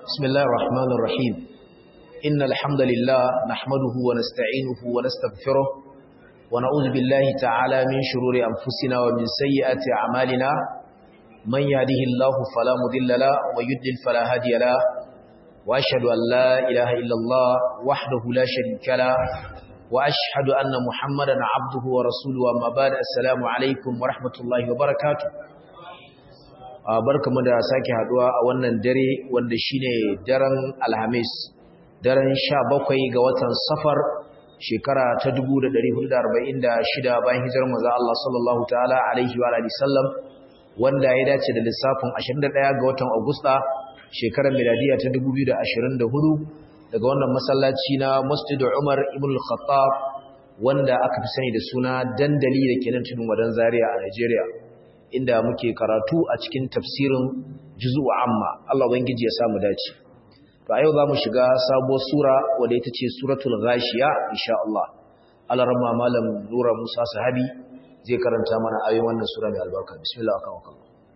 بسم الله الرحمن الرحيم إن الحمد لله نحمده ونستعينه ونستغفره ونعوذ بالله تعالى من شرور أنفسنا ومن سيئات أعمالنا من يهده الله فلا مضل له ويضلل فلا هادي له وأشهد أن لا إله إلا الله وحده لا شريك له وأشهد أن محمدا عبده ورسوله وما بعد السلام عليكم ورحمة الله وبركاته barkamu da sake haduwa a wannan dare wanda shine daren Alhamis daren 17 ga watan Safar shekara ta 1446 bayan hijirar manzo Allah sallallahu ta'ala alaihi wa alihi sallam wanda ya dace da lissafin 21 ga watan Agusta shekarar miladiya ta 2024 daga wannan masallaci na Masjid Umar ibn al-Khattab wanda aka fi sani da suna dandali da kenan tudun wadan Zaria a Najeriya inda muke karatu a cikin tafsirin juz'u amma Allah ubangiji ya samu dace to a yau zamu shiga sabuwar sura wadda ita ce suratul ghashiya insha Allah Allah ramma malam Nura Musa Sahabi zai karanta mana ayoyin wannan sura mai albarka bismillah akan wakan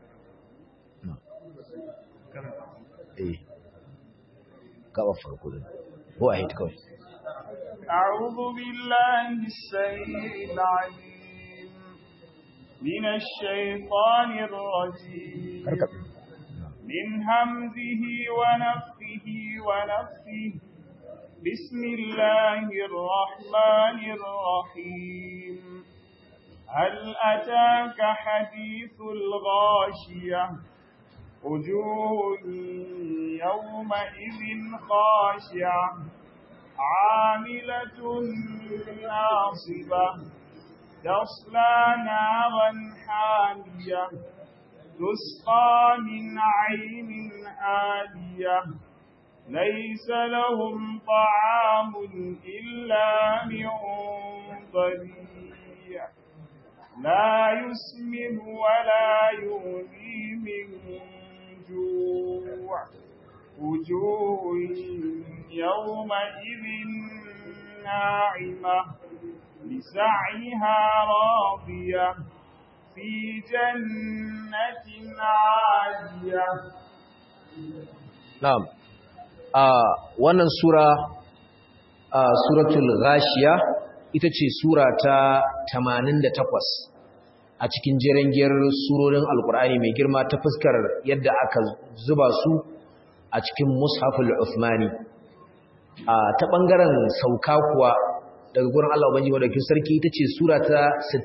eh gaba farko da ko a hit kawai أعوذ بالله السميع العليم من الشيطان الرجيم من همزه ونفخه ونفخه بسم الله الرحمن الرحيم هل أتاك حديث الغاشية وجوه يومئذ خاشعة عاملة ناصبة تصلى نارا حامية تسقى من عين آلية ليس لهم طعام إلا من ضريع لا يسمن ولا يغني من جوع وجوه يومئذ ناعمة لسعيها راضية في جنة عالية نعم wannan sura suratul ghashiya ita ce sura ta 88 a cikin jerengiyar surorin alkur'ani mai girma ta fuskar yadda aka zuba su a cikin mushaful uthmani ta bangaren sauka kuwa daga gurin Allah Ubangiji madaukakin sarki ita ce sura ta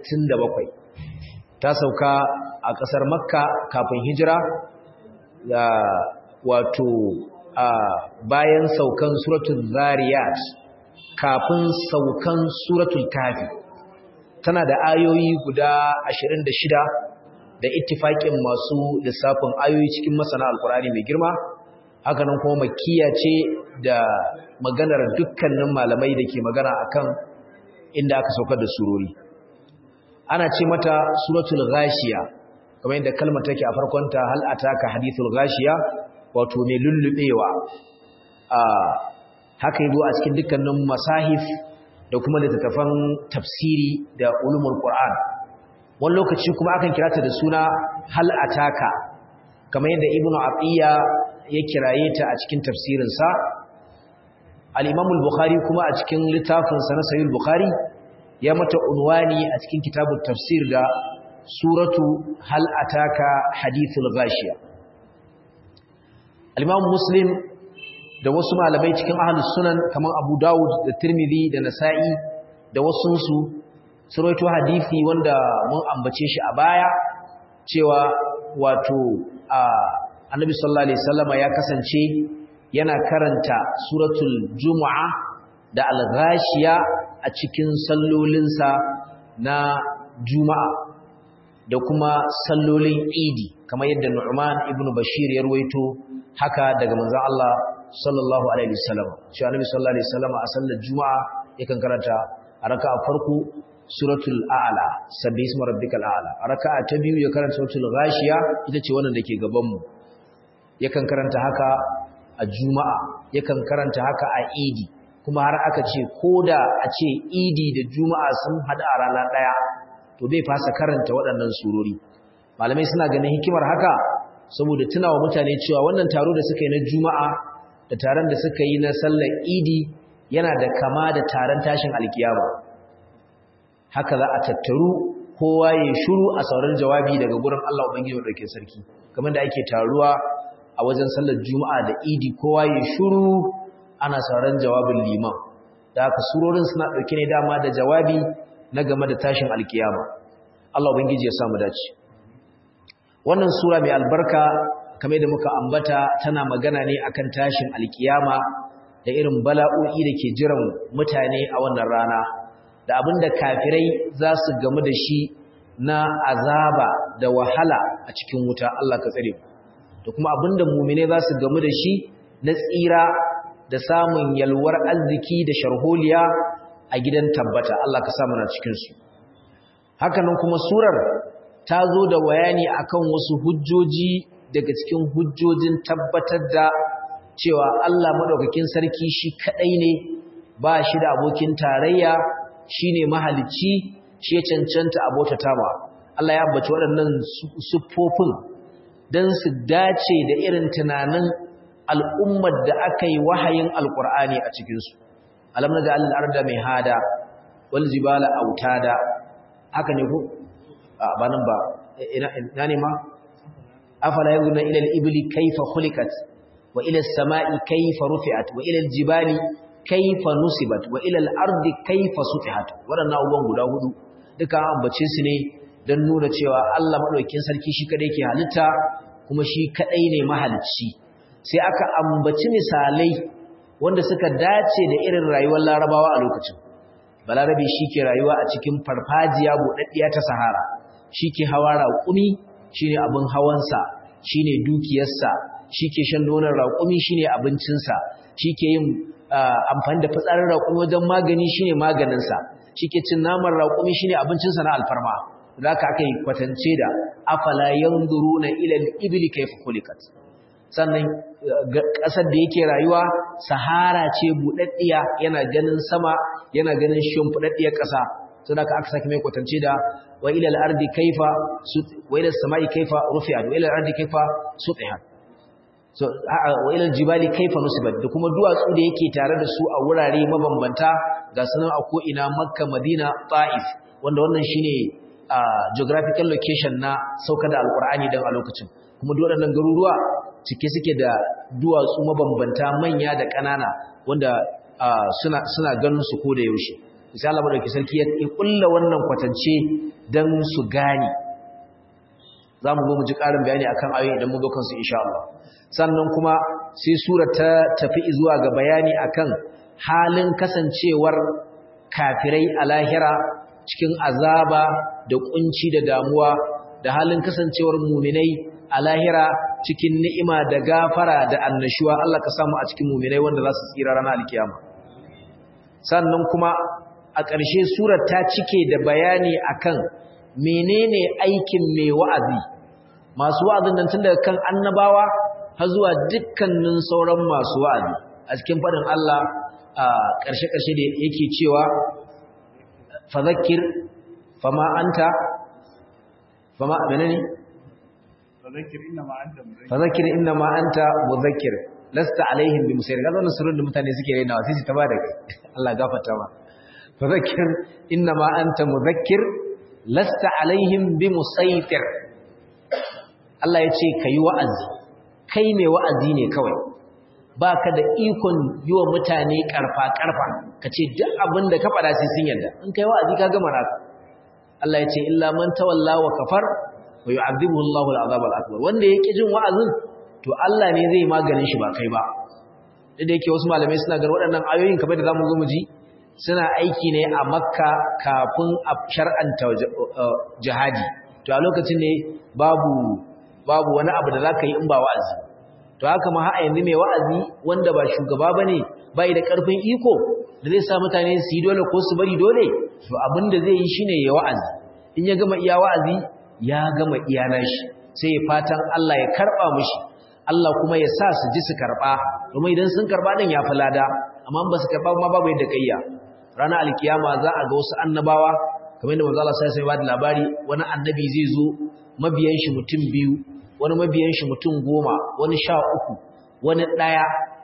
67 ta sauka a ƙasar Makka kafin hijira da wato bayan saukan suratul Zariyat kafin saukan suratul Kafi tana da ayoyi guda 26 da ittifaƙin masu lissafin ayoyi cikin masana alkurani mai girma hakanan kuma makkiya ce da maganar dukkanin malamai da ke magana akan inda aka saukar da surori ana ce mata suratul ghashiya kamar yadda kalmar take a farkonta hal ataka hadithul ghashiya wato mai lullubewa a haka yazo a cikin dukkanin masahif da kuma littattafan tafsiri da ulumul qur'an wani lokaci kuma akan kira ta da suna hal ataka kamar yadda ibnu aqiya ya kiraye ta a cikin tafsirinsa al-Imam al-Bukhari kuma a cikin littafinsa na Sahih al-Bukhari ya mata unwani a cikin kitabut tafsir da suratu hal ataka hadithul ghashiya al-Imam Muslim da wasu malamai cikin ahlus sunan kaman Abu Dawud da Tirmidhi da Nasa'i da wasu su suratu hadisi wanda mun ambace shi a baya cewa wato a annabi sallallahu alaihi wasallama ya kasance yana karanta suratul jumu'a da al-ghashiya a cikin sallolinsa na juma'a da kuma sallolin idi kamar yadda Nu'man ibn Bashir ya ruwaito haka daga manzon Allah sallallahu alaihi wasallam shi annabi sallallahu alaihi wasallama a sallar juma'a yakan karanta a raka'a farko suratul a'la sabbi ismi rabbikal a'la a raka'a ta biyu ya karanta suratul ghashiya ita ce wannan dake gaban mu yakan karanta haka a juma'a yakan karanta haka a idi kuma har aka ce koda a ce idi da juma'a sun hada a rana daya to bai fasa karanta waɗannan surori malamai suna ganin hikimar haka saboda tunawa mutane cewa wannan taro da suka yi na juma'a da taron da suka yi na sallar idi yana da kama da taron tashin alkiyama haka za a tattaru kowa ya shiru a sauran jawabi daga gurin Allah ubangiji da ke sarki kamar da ake taruwa a wajen sallar juma'a da idi kowa ya shiru ana sauran jawabin liman da haka surorin suna ɗauke ne dama da jawabi na game da tashin alkiyama Allah ubangiji ya samu dace wannan sura mai albarka kamar da muka ambata tana magana ne akan tashin alkiyama da irin bala'o'i da ke jiran mutane a wannan rana da abinda kafirai za su gamu da shi na azaba da wahala a cikin wuta Allah ka tsare da kuma abinda mumine za su gamu da shi na tsira da samun yalwar arziki da sharholiya a gidan tabbata Allah ka samu na cikinsu hakanan kuma surar ta zo da bayani akan wasu hujjoji daga cikin hujjojin tabbatar da cewa Allah madaukakin sarki shi kadai ne ba shi da abokin tarayya shine mahalicci shi ya cancanta abota tama Allah ya ambaci waɗannan siffofin dan su dace da irin tunanin al'ummar da aka yi wahayin alqur'ani a cikin su alam naj'al al-arda mihada wal jibala autada haka ne ko ba nan ba ina ne ma afala yanzuruna ila al-ibli kayfa khuliqat wa ila as-sama'i kayfa rufi'at wa ila al-jibali kayfa nusibat wa ila al-ardi kayfa sutihat wadannan abubuwan guda hudu duka an ambace su ne dan nuna cewa Allah madaukakin sarki shi kadai ke halitta kuma shi kadai ne mahalicci sai aka ambaci misalai wanda suka dace da irin rayuwar larabawa a lokacin balarabe shi ke rayuwa a cikin farfajiya buɗaɗɗiya ta sahara shi ke hawa raƙumi shi ne abin hawansa shi ne dukiyarsa shi ke shan nonon raƙumi shi ne abincinsa shi ke yin amfani da fitsarin raƙumi wajen magani shi ne maganinsa shi ke cin naman raƙumi shi ne abincinsa na alfarma za ka aka yi kwatance da afala yanzuru na ilal ibili kaifa kulikat sannan ƙasar da yake rayuwa sahara ce buɗaɗɗiya yana ganin sama yana ganin shimfiɗaɗɗiyar ƙasa sau da aka sake mai kwatance da wa ilal ardi kaifa wa ilal sama'i kaifa rufi'at wa ilal ardi kaifa sutihat so wa ilal jibali kaifa nusibat da kuma duwatsu da yake tare da su a wurare mabambanta ga sanan a ko ina makka madina ta'if wanda wannan shine geographical location na sauka da alqur'ani dan a lokacin kuma duk waɗannan garuruwa cike suke da duwatsu mabambanta manya da ƙanana wanda suna suna ganin su ko da yaushe sai Allah madauki sarki ya kulla wannan kwatance dan su gane zamu zo mu ji ƙarin bayani akan ayoyi idan mun zo kansu insha Allah sannan kuma sai sura ta tafi zuwa ga bayani akan halin kasancewar kafirai a lahira cikin azaba da kunci da damuwa da halin kasancewar muminai a lahira cikin ni'ima da gafara da annashuwa Allah ka samu a cikin muminai wanda za su tsira ranar alkiyama sannan kuma a ƙarshe surar ta cike da bayani akan menene aikin mai wa'azi masu wa'azin nan tun daga kan annabawa har zuwa dukkanin sauran masu wa'azi a cikin faɗin Allah a ƙarshe-ƙarshe da yake cewa fadhakkir fama anta fama menene fadhakkir innama anta mudhakkir fadhakkir innama anta mudhakkir lasta alaihim bi musayir ga wannan surun da mutane suke rainawa sai su ta bada kai Allah gafarta ma fadhakkir innama anta mudhakkir lasta alaihim bi musaytir Allah ya ce kai wa'azi kai mai wa'azi ne kawai baka da ikon yi wa mutane karfa karfa kace duk abin da ka faɗa sai sun yarda in kai wa'azi ka gama naka Allah ya ce illa man tawalla wa kafar wa yu'adhibuhu Allahu al-'adhab al-akbar wanda yake jin wa'azin to Allah ne zai maganin shi ba kai ba da yake wasu malamai suna gar waɗannan ayoyin kamar da zamu zo mu ji suna aiki ne a Makka kafin a shar'anta jihadi to a lokacin ne babu babu wani abu da zaka yi in ba wa'azi to haka ma har yanzu mai wa'azi wanda ba shugaba bane bai da karfin iko da zai sa mutane su yi dole ko su bari dole to abin da zai yi shine ya wa'azi in ya gama iya wa'azi ya gama iya nashi sai ya fatan Allah ya karba mishi Allah kuma ya sa su ji su karba domin idan sun karba din ya lada amma ba su karba ma babu yadda kayya ranar alkiyama za a ga wasu annabawa kamar yadda manzo Allah sai sai ba da labari wani annabi zai zo mabiyan shi mutum biyu wani mabiyan shi mutum goma wani sha uku wani ɗaya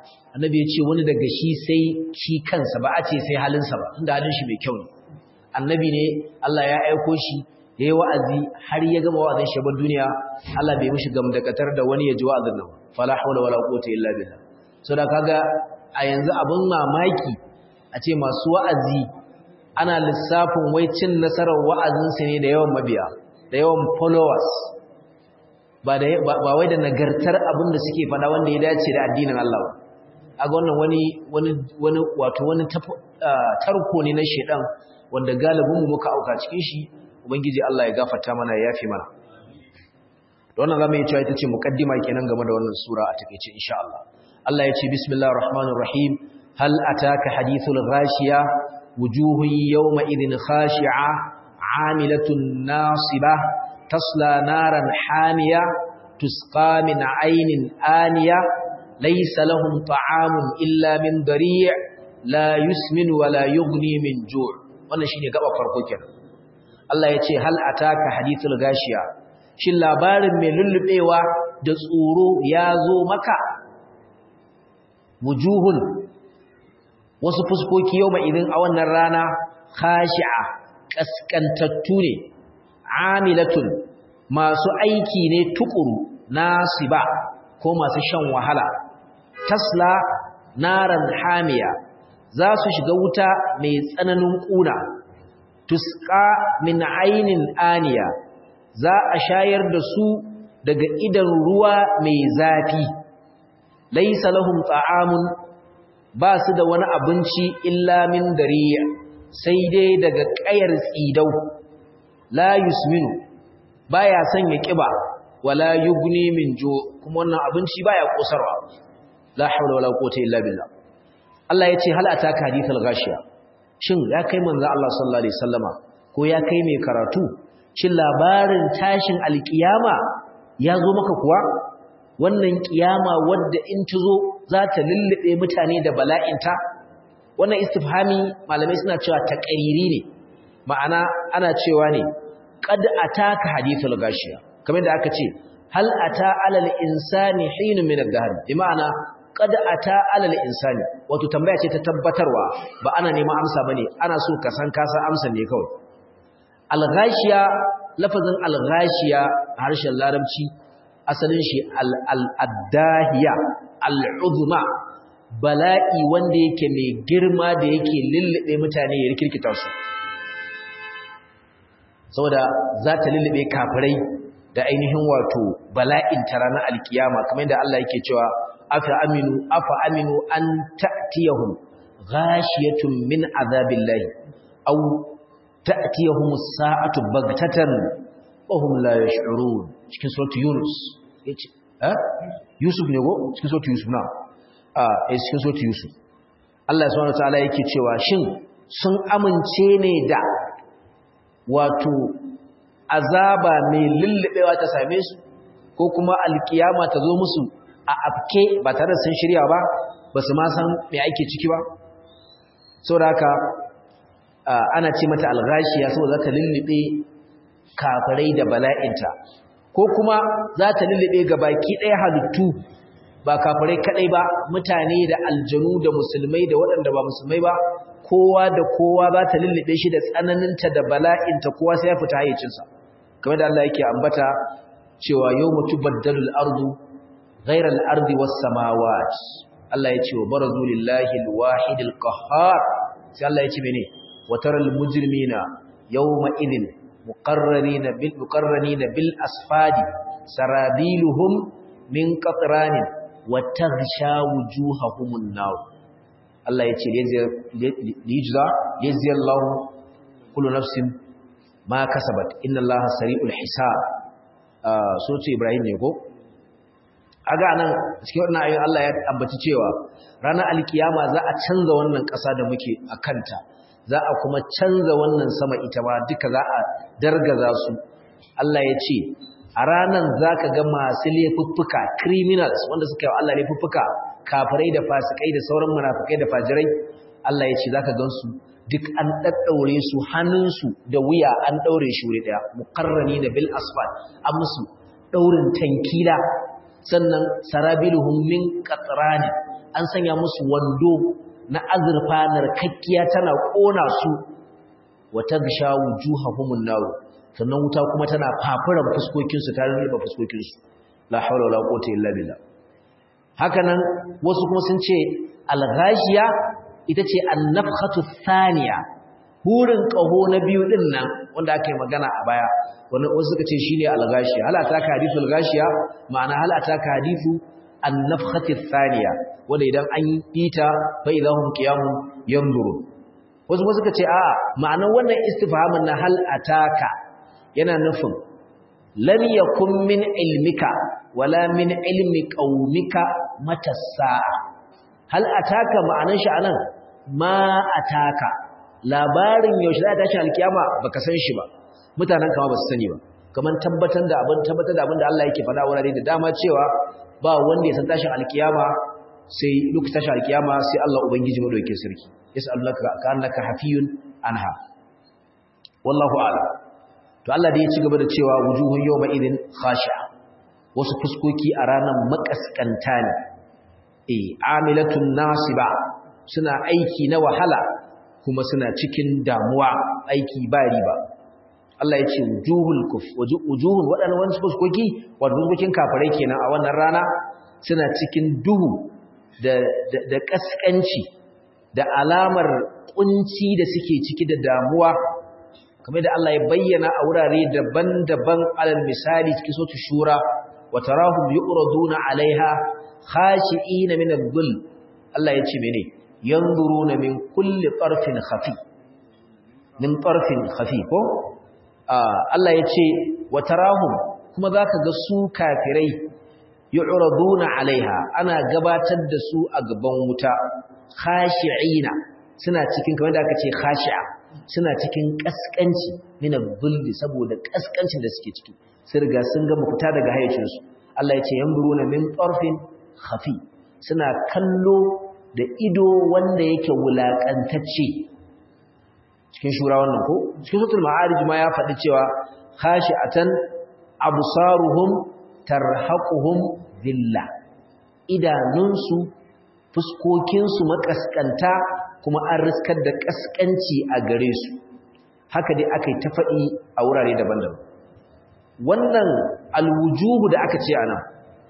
annabi ya ce wani daga shi sai shi kansa ba a ce sai halinsa ba inda halin shi mai kyau ne annabi ne Allah ya aiko shi ya yi wa'azi har ya gama wa'azin shi ban duniya Allah bai mishi gamdakatar da wani ya ji wa'azin nan fala hawla wala quwwata illa billah so da kaga a yanzu abin mamaki a ce masu wa'azi ana lissafin wai cin nasarar wa'azinsu ne da yawan mabiya da yawan followers ba wai da nagartar abin da suke fada wanda ya dace da addinin Allah ba a ga wannan wani wani wani wato wani tarko ne na shedan wanda galibin mu muka auka cikin shi ubangiji Allah ya gafarta mana ya yafi mana da wannan zamu yi cewa ita ce muqaddima kenan game da wannan sura a takeice insha Allah Allah ya ce bismillahir rahmanir rahim hal ataka hadithul ghashiya wujuhun yawma idhin khashi'a 'amilatun nasibah tasla naran hamiya tusqa min 'aynin aniya laysa lahum ta'amun illa min dari' la yusmin wa la yughni min ju' wannan shine gaba farko kenan Allah ya ce hal ataka hadithul ghashiya shin labarin mai lullubewa da tsoro ya zo maka wujuhun wasu fuskoki yau idan a wannan rana khashi'a kaskantattu ne amilatun masu aiki ne tukuru nasiba ko masu shan wahala tasla naran hamiya za su shiga wuta mai tsananin kuna tuska min ainin aniya za a shayar da su daga idan ruwa mai zafi laisa lahum ta'amun ba su da wani abinci illa min dariya sai dai daga ƙayar tsidau la yusminu baya sanya kiba wala yugni min jo kuma wannan abinci baya kosarwa la hawla wala quwwata illa billah Allah ya ce hal ataka hadithul ghashiya shin ya kai manzo Allah sallallahu alaihi wasallama ko ya kai mai karatu shin labarin tashin alkiyama ya zo maka kuwa wannan kiyama wadda in tuzo za ta lullube mutane da bala'inta wannan istifhami malamai suna cewa taqariri ne ma'ana ana cewa ne qad ataka hadithul gashiya kamar da aka ce hal ata alal insani hin min ad-dahr bi ma'ana qad ata alal insani wato tambaya ce ta tabbatarwa ba ana neman amsa bane ana so ka san ka san amsa ne kawai al-ghashiya lafazin al-ghashiya harshen larabci asalin shi al-addahiya al-uzma bala'i wanda yake mai girma da yake lullube mutane ya rikirkita su saboda za ta lullube kafirai da ainihin wato bala'in ta ranar alkiyama kamar yadda Allah yake cewa afa aminu afa aminu an ta'tiyahum ghashiyatun min azabillahi aw ta'tiyahum as-sa'atu baghtatan wa hum la yash'urun cikin suratul yunus yace eh yusuf ne go cikin suratul yusuf na a cikin suratul yusuf Allah subhanahu wataala yake cewa shin sun amince ne da wato azaba mai lullubewa ta same su ko kuma alkiyama ta zo musu a afke ba tare da sun shirya ba ba su ma san me ake ciki ba saboda haka ana ce mata alghashiya saboda za ta lullube kafirai da bala'inta ko kuma za ta lullube ga baki ɗaya halittu ba kafirai kaɗai ba mutane da aljanu da musulmai da waɗanda ba musulmai ba kowa da kowa za ta lullube shi da tsananinta da bala'inta kowa sai ya fita hayyacinsa kamar da Allah yake ambata cewa yau mutu baddalul ardu ghairal ardi was samawat Allah ya ce wa barazu lillahi alwahidil qahhar sai Allah ya ce mene wa taral mujrimina yawma idhin muqarranina bil muqarranina bil asfadi sarabiluhum min qatranin wa taghsha wujuhahumun nar Allah ya ce liyajza yajziyallahu kullu nafsin ma kasabat inna Allaha sari'ul hisab so ce Ibrahim ne ko aga nan cikin wannan ayoyin Allah ya ambaci cewa ranar alkiyama za a canza wannan ƙasa da muke a kanta za a kuma canza wannan sama ita ma duka za a dargaza su Allah ya ce a ranar za ka ga masu laifuffuka criminals wanda suka yi wa Allah laifuffuka kafirai da fasikai da sauran munafikai da fajirai Allah ya ce za ka gan su duk an ɗaɗɗaure su hannunsu da wuya an ɗaure shi wuri ɗaya mukarrani da bil asfal an musu ɗaurin tankila sannan sarabiluhum min qatrani an sanya musu wando na azurfa narkakkiya tana kona su wata gisha wujuhahumun nar sannan wuta kuma tana fafuran fuskokin su tare da fuskokin su la hawla wala quwwata illa billah hakanan wasu kuma sun ce al-ghashiya ita ce an-nafkhatu thaniya hurin kaho na biyu din nan wanda aka yi magana a baya wani wasu suka ce shine al-ghashiya hal ataka hadithu al-ghashiya ma'ana hal ataka hadithu an-nafkhatu thaniya wanda idan an yi ta fa idahum qiyamun yanzuru wasu kuma suka ce a ma'anar wannan istifhamin na hal ataka yana nufin lam yakun min ilmika wala min ilmi qaumika matassa hal ataka ma'anar shi anan ma ataka labarin yaushe za ta tashi alkiyama baka san shi ba mutanen kama ba su sani ba kaman tabbatar da abin tabbatar da abin da Allah yake faɗa wurare da dama cewa ba wanda ya san tashin alkiyama sai lokacin tashin alkiyama sai Allah ubangiji madaukakin sarki yas'alunaka ka'annaka hafiyun anha wallahu a'lam to Allah da ya ci gaba da cewa wujuhun yawma idin khashi'a wasu fuskoki a ranar makaskanta ne eh amilatun nasiba suna aiki na wahala kuma suna cikin damuwa aiki ba riba Allah ya ce wujuhul kuf wujuhun waɗannan wani fuskoki wato fuskokin kafirai kenan a wannan rana suna cikin duhu da da, da kaskanci da alamar kunci da suke ciki da damuwa kamar da Allah ya bayyana a wurare daban-daban alal misali cikin sautu shura wa tarahum yu'raduna 'alaiha khashi'ina min adh-dhull Allah ya ce mene yanzuruna min kulli tarfin khafi min tarfin khafi ko Allah ya ce wa tarahum kuma zaka ga su kafirai yu'raduna 'alaiha ana gabatar da su a gaban wuta khashi'ina suna cikin kamar da aka ce khashi'a suna cikin kaskanci mina bulli saboda kaskancin da suke ciki sun riga sun gama fita daga hayyacinsu Allah ya ce yanzuruna min tarfin khafi suna kallo da ido wanda yake wulakantacce cikin shura wannan ko cikin suratul ma'arij ma ya faɗi cewa khashi'atan absaruhum tarhaquhum dhilla idanunsu fuskokinsu makaskanta kuma an riskar da kaskanci a gare su haka dai aka yi ta faɗi a wurare daban-daban wannan alwujuhu da aka ce a nan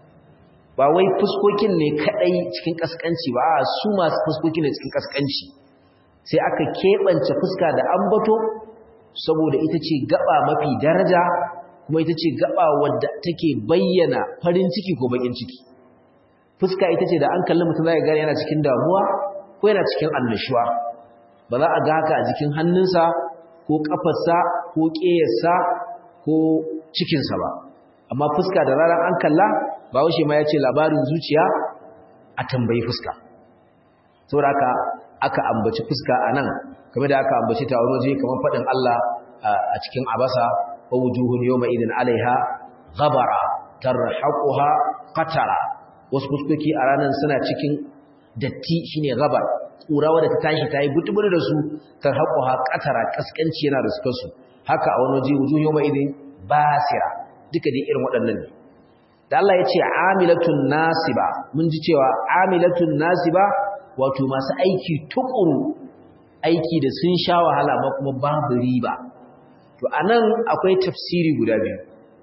ba wai fuskokin ne kaɗai cikin kaskanci ba a su masu fuskokin ne cikin kaskanci sai aka keɓance fuska da ambato saboda ita ce gaba mafi daraja kuma ita ce gaba wadda take bayyana farin ciki ko bakin ciki fuska ita ce da an kalli mutum zai gane yana cikin damuwa ko yana cikin annashuwa ba za a ga haka a jikin hannunsa ko kafarsa ko ƙeyarsa ko cikinsa ba amma fuska da ranar an kalla ba washe ma ya ce labarin zuciya a tambayi fuska saboda haka aka ambaci fuska a nan game da aka ambaci ta wani kamar faɗin Allah a cikin abasa wa wujuhun yawma idin alaiha ghabara tarhaquha qatara wasu fuskoki a ranar suna cikin datti shine gabar kura wadda ta tashi ta yi butubutu da su tarhaquha qatara kaskanci yana da suka su haka a wani waje wujuhun yawma idin basira duka dai irin waɗannan ne da Allah ya ce amilatun nasiba mun ji cewa amilatun nasiba wato masu aiki tukuru aiki da sun sha wahala ba kuma babu riba to anan akwai tafsiri guda biyu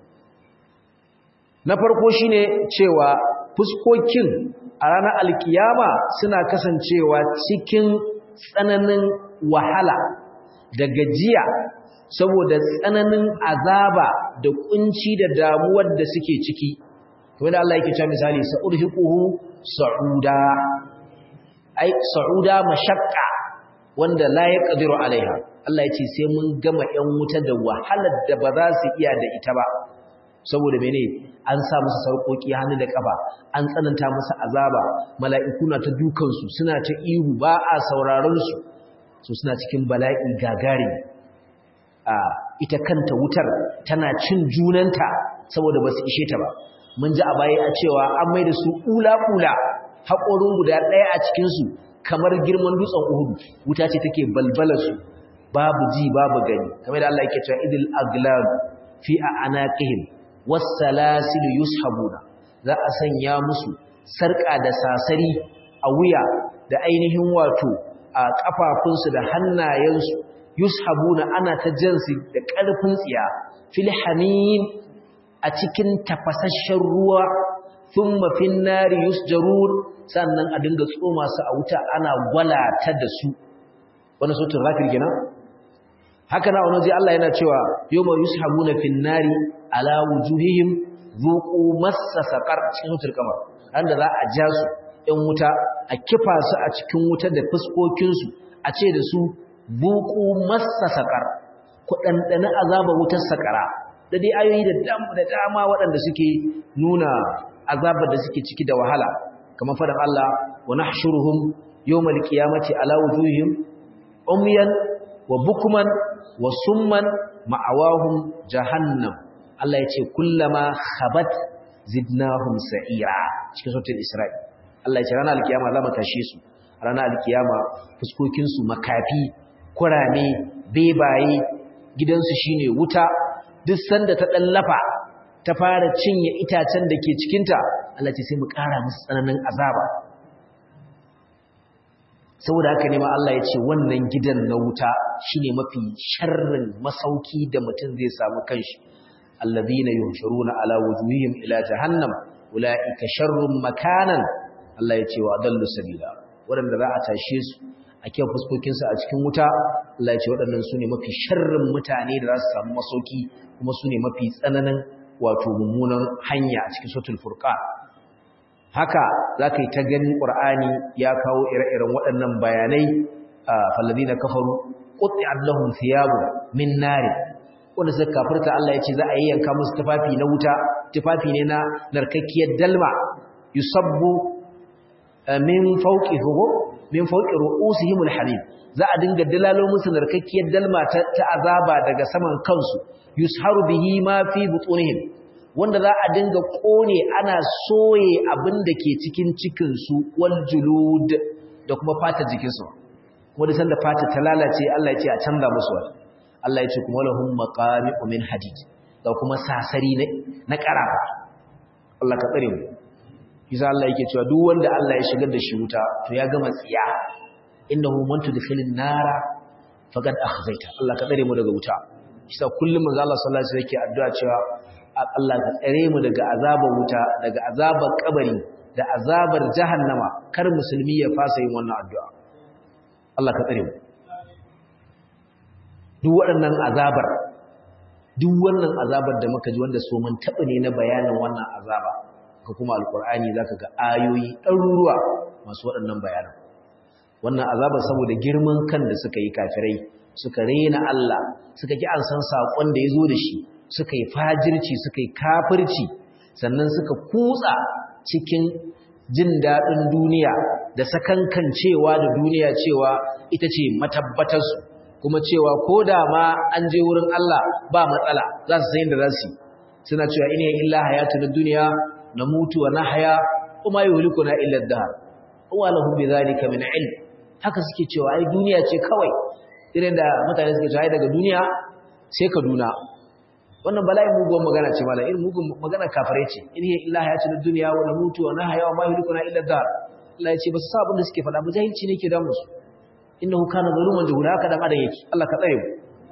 na farko shine cewa fuskokin a ranar alkiyama suna kasancewa cikin tsananin wahala da gajiya saboda tsananin azaba da kunci da damuwar da suke ciki kamar da Allah yake cewa misali sa'urhiquhu sa'uda ai sa'uda mashaqqa wanda la yaqdiru alaiha Allah yace sai mun gama 'yan wuta da wahalar da ba za su iya da ita ba saboda mene an sa musu sarkoki hannu da kafa an tsananta musu azaba mala'iku na ta dukan su suna ta ihu ba a sauraron su so suna cikin bala'i gagari a ita kanta wutar tana cin junanta saboda ba su ishe ta ba mun ji a baya a cewa an mai da su ula-ula haƙorin guda ɗaya a cikinsu kamar girman dutsen uhudu wuta ce take balbalarsu babu ji babu gani kamar da Allah yake cewa idil aglal fi anaqihim wassalasil yushabuna za a sanya musu sarka da sasari a wuya da ainihin wato a kafafunsu da hannayensu yushabuna ana ta jansu da ƙarfin tsiya fil hamim a cikin tafasasshen ruwa thumma fin nari yusjarun sannan a dinga tsoma su a wuta ana gwalata da su wannan sautin rafir kenan haka na wani zai Allah yana cewa yawma yushabuna fin nari ala wujuhihim zuqu massa saqar cikin sautin kamar anda za a ja su ɗan wuta a kifa su a cikin wuta da fuskokinsu a ce da su buku massa saƙar ku ɗanɗana azabar wutar saƙara da dai ayoyi da dama waɗanda suke nuna azabar da suke ciki da wahala kamar faɗin Allah wa nahshuruhum yawmal qiyamati ala wujuhihim umyan wa bukman wa summan ma'awahum jahannam Allah ya ce kullama khabat zidnahum sa'ira cikin sautin Isra'i Allah ya ce ranar alkiyama za mu tashe su ranar alkiyama fuskokinsu makafi kurame bebaye gidansu shine wuta duk sanda ta dallafa ta fara cinye itacen da ke cikinta Allah ce sai mu ƙara musu tsananin azaba saboda haka ne ma Allah ya ce wannan gidan na wuta shine mafi sharrin masauki da mutum zai samu kanshi alladhina yuhsharuna ala wujuhihim ila jahannam ulaika sharrun makanan Allah ya ce wa dallu sabila waɗanda za a tashe su a kyan fuskokinsu a cikin wuta Allah ya ce waɗannan su ne mafi sharrin mutane da za su samu masauki kuma su ne mafi tsananin wato mummunan hanya a cikin sotul furqa haka za ka yi ta ganin ƙur'ani ya kawo ire-iren waɗannan bayanai a fallazi na kafaru ƙutsi allahun thiyabu min nari wanda suka kafirta Allah ya ce za a yi yanka musu tufafi na wuta tufafi ne na narkakkiyar dalma yusabbu min fauqi hugo min fauqi ru'usihimul halim za a dinga dalalo musu narkakkiyar dalma ta azaba daga saman kansu yusharu bihi ma fi butunihim wanda za a dinga kone ana soye abin da ke cikin cikin su wal julud da kuma fatar jikin su wanda sanda fata ta lalace Allah ya ce a canza musu wata Allah ya ce kuma lahum maqami'u min hadid da kuma sasari na karafa Allah ka tsare mu Isa Allah yake cewa duk wanda Allah ya shigar da shi wuta to ya gama tsiya innahu man tudkhilin nara faqad akhzaita Allah ka tsare mu daga wuta Isa kullum manzo Allah sallallahu alaihi wasallam yake addu'a cewa Allah ka tsare mu daga azabar wuta daga azabar kabari da azabar jahannama kar musulmi ya fasa yin wannan addu'a Allah ka tsare mu duk waɗannan azabar duk wannan azabar da muka ji wanda so mun taɓa ne na bayanin wannan azaba ka kuma alkur'ani zaka ga ayoyi ɗaruruwa masu waɗannan bayanan wannan azabar saboda girman kan da suka yi kafirai suka rena Allah suka ki an san sakon da yazo da shi suka yi fajirci suka yi kafirci sannan suka kutsa cikin jin daɗin duniya da sakankancewa da duniya cewa ita ce matabbatarsu kuma cewa ko da ma an je wurin Allah ba matsala za su san da za su suna cewa ina illa hayatun duniya namutu wa nahya kuma yuhlikuna illa ad-dahr wa lahum bidhalika min ilm haka suke cewa ai duniya ce kawai irin da mutane suke cewa ai daga duniya sai Kaduna wannan bala'in mugun magana ce mallan irin mugun magana kafare ce in hiya illa hayatun dunya wa namutu wa nahya wa ma yuhlikuna illa ad-dahr Allah ya ce ba su sa abin da suke faɗa ba jahilci ne ke da musu innahu kana zaluman jahula haka dan adam yake Allah ka tsare mu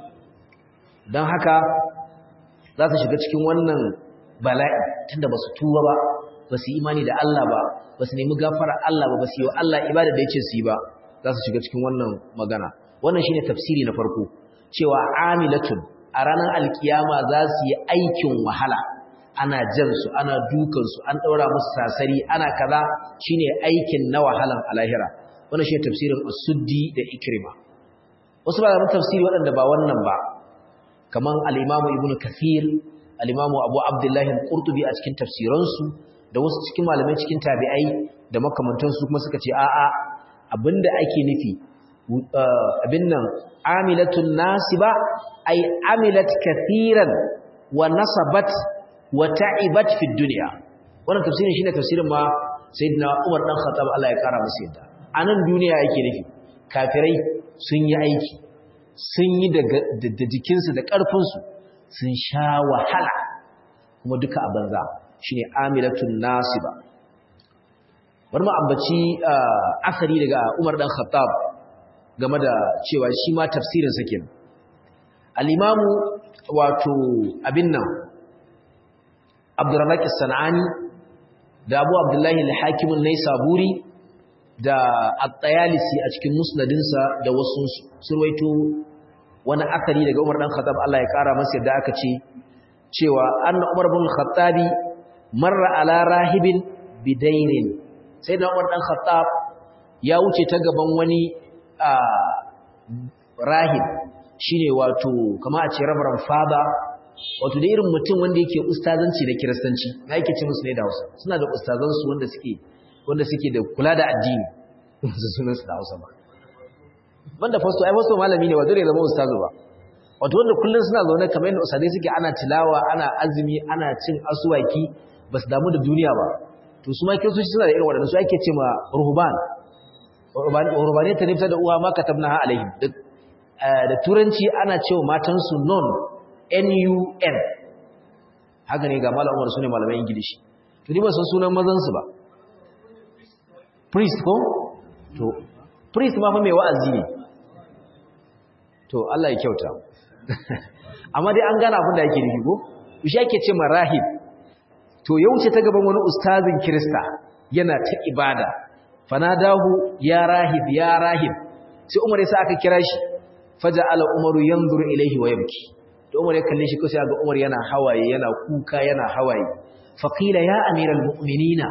dan haka za su shiga cikin wannan bala'i tunda ba su tuba ba ba su imani da Allah ba ba su nemi gafara Allah ba ba su yi wa Allah ibada da yake su yi ba za su shiga cikin wannan magana wannan shine tafsiri na farko cewa amilatun a ranar alkiyama za su yi aikin wahala ana jan su ana dukan su an daura musu sasari ana kaza shine aikin na wahalan alahira wannan shine tafsirin as-suddi da ikrima wasu ba tafsiri waɗanda ba wannan ba kaman al-imamu ibnu kathir al-imamu abu abdullahi al-qurtubi a cikin tafsiransu da wasu cikin malamai cikin tabi'ai da makamantansu kuma suka ce a'a abinda ake nufi abin nan amilatun nasiba ay amilat kathiran wa nasabat wa ta'ibat fi dunya wannan tafsirin shine tafsirin ma sayyidina Umar dan Khattab Allah ya kara masa yadda anan duniya yake nufi kafirai sun yi aiki sun yi da jikinsu da ƙarfinsu sun sha wahala kuma duka a banza shi ne amilatun nasiba bari mu ambaci asari daga Umar dan Khattab game da cewa shi ma tafsirin sa kenan al-imamu wato abin nan Abdurrazzaq as-Sanani da Abu Abdullah al-Hakim an-Naisaburi da At-Tayalisi a cikin musnadinsa da wasu surwaito wani akari daga Umar dan Khattab Allah ya kara masa yadda aka ce cewa anna Umar bin Khattabi marra ala rahibin bidairin sai da Umar dan Khattab ya wuce ta gaban wani rahib shine wato kama a ce rabaran fada wato da irin mutum wanda yake ustazanci da kiristanci na yake ce musu ne da Hausa suna da ustazansu wanda suke wanda suke da kula da addini su sunan su da Hausa ba banda fasto ai fasto malami ne ba dole zama ustazu ba wato wanda kullun suna zaune kamar yadda ustadai suke ana tilawa ana azumi ana cin asuwaki basu damu da duniya ba to su ma kiristoci suna da irin waɗanda su ake ce ma ruhban ruhbani ta nifta da uwa ma katabna alaihim da turanci ana cewa matansu non N-U-N haka ne ga malam Umar sune malaman Ingilishi to ni ba san sunan mazan su ba priest ko to priest ma fa mai wa'azi ne to Allah ya kyauta amma dai an gana abin da yake nufi ko shi yake ce marahib to ya wuce ta gaban wani ustazin Kirista yana ta ibada fanadahu ya rahib ya rahib sai Umar ya sa aka kira shi faja'ala Umaru yanzuru ilaihi wa yabki da Umar ya kalle shi ko sai ga Umar yana hawaye yana kuka yana hawaye faqila ya amiral mu'minina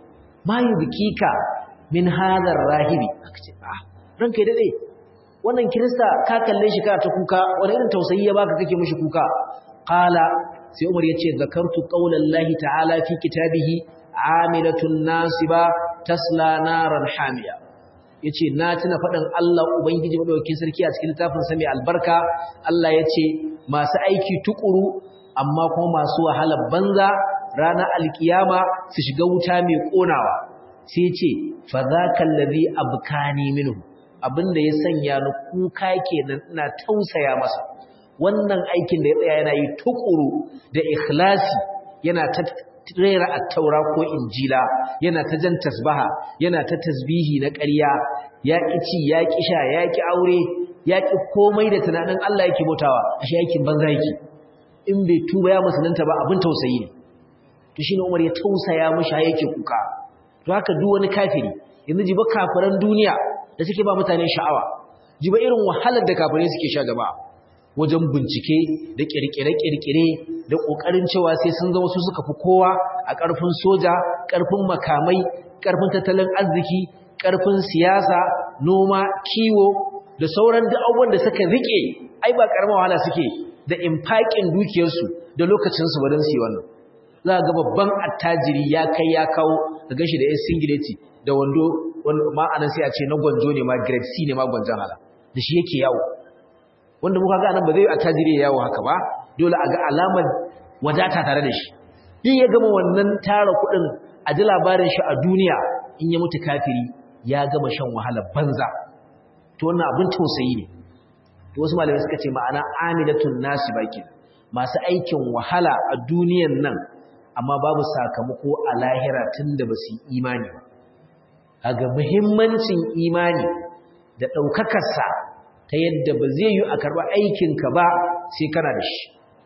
ma yubkika min hadha ar-rahibi akace ah ranka dade wannan kirista ka kalle shi ka ta kuka wani irin tausayi ya baka kake mishi kuka qala sai Umar yace zakartu qaulallahi ta'ala fi kitabihi amilatun nasiba tasla naran hamiya yace na tuna faɗin Allah ubangiji madaukakin sarki a cikin littafin sa mai albarka Allah yace masu aiki tukuru amma kuma masu wahala banza ranar alkiyama su shiga wuta mai konawa sai yace fa zakal ladhi abkani minhu abinda ya sanya ni kuka kenan ina tausaya masa wannan aikin da ya tsaya yana yi tukuru da ikhlasi yana ta rera attaura ko injila yana ta jan tasbaha yana ta tasbihi na ƙarya ya ƙi ci ya ƙi sha ya ƙi aure ya ƙi komai da tunanin Allah yake bautawa ashe aikin banza yake in bai tuba ya musulunta ba abin tausayi ne to shine Umar ya tausaya mishi yake kuka to haka duk wani kafiri yanzu jiba kafiran duniya da suke ba mutane sha'awa jiba irin wahalar da kafirai suke sha jama'a wajen bincike da kirkire-kirkire da ƙoƙarin cewa sai sun zama su suka fi kowa a ƙarfin soja ƙarfin makamai ƙarfin tattalin arziki ƙarfin siyasa noma kiwo da sauran duk abubuwan da suka riƙe ai ba ƙaramar wahala suke da infaƙin dukiyarsu da lokacinsu ba don su yi wannan za ga babban attajiri ya kai ya kawo da gashi da 'yan singileti da wando ma'anan sai a ce na gwanjo ne ma grade c ne ma gwanjon hala da shi yake yawo wanda muka ga nan ba zai attajiri yawo haka ba dole a ga alamar wadata tare da shi yin ya gama wannan tara kuɗin a ji labarin shi a duniya in ya mutu kafiri ya gama shan wahala banza to wannan abin tausayi ne to wasu malamai suka ce ma'ana amilatun nasi baki masu aikin wahala a duniyan nan amma babu sakamako a lahira tunda ba su imani ba kaga muhimmancin imani da ɗaukakarsa ta yadda ba zai yi a karɓa aikinka ba sai kana da shi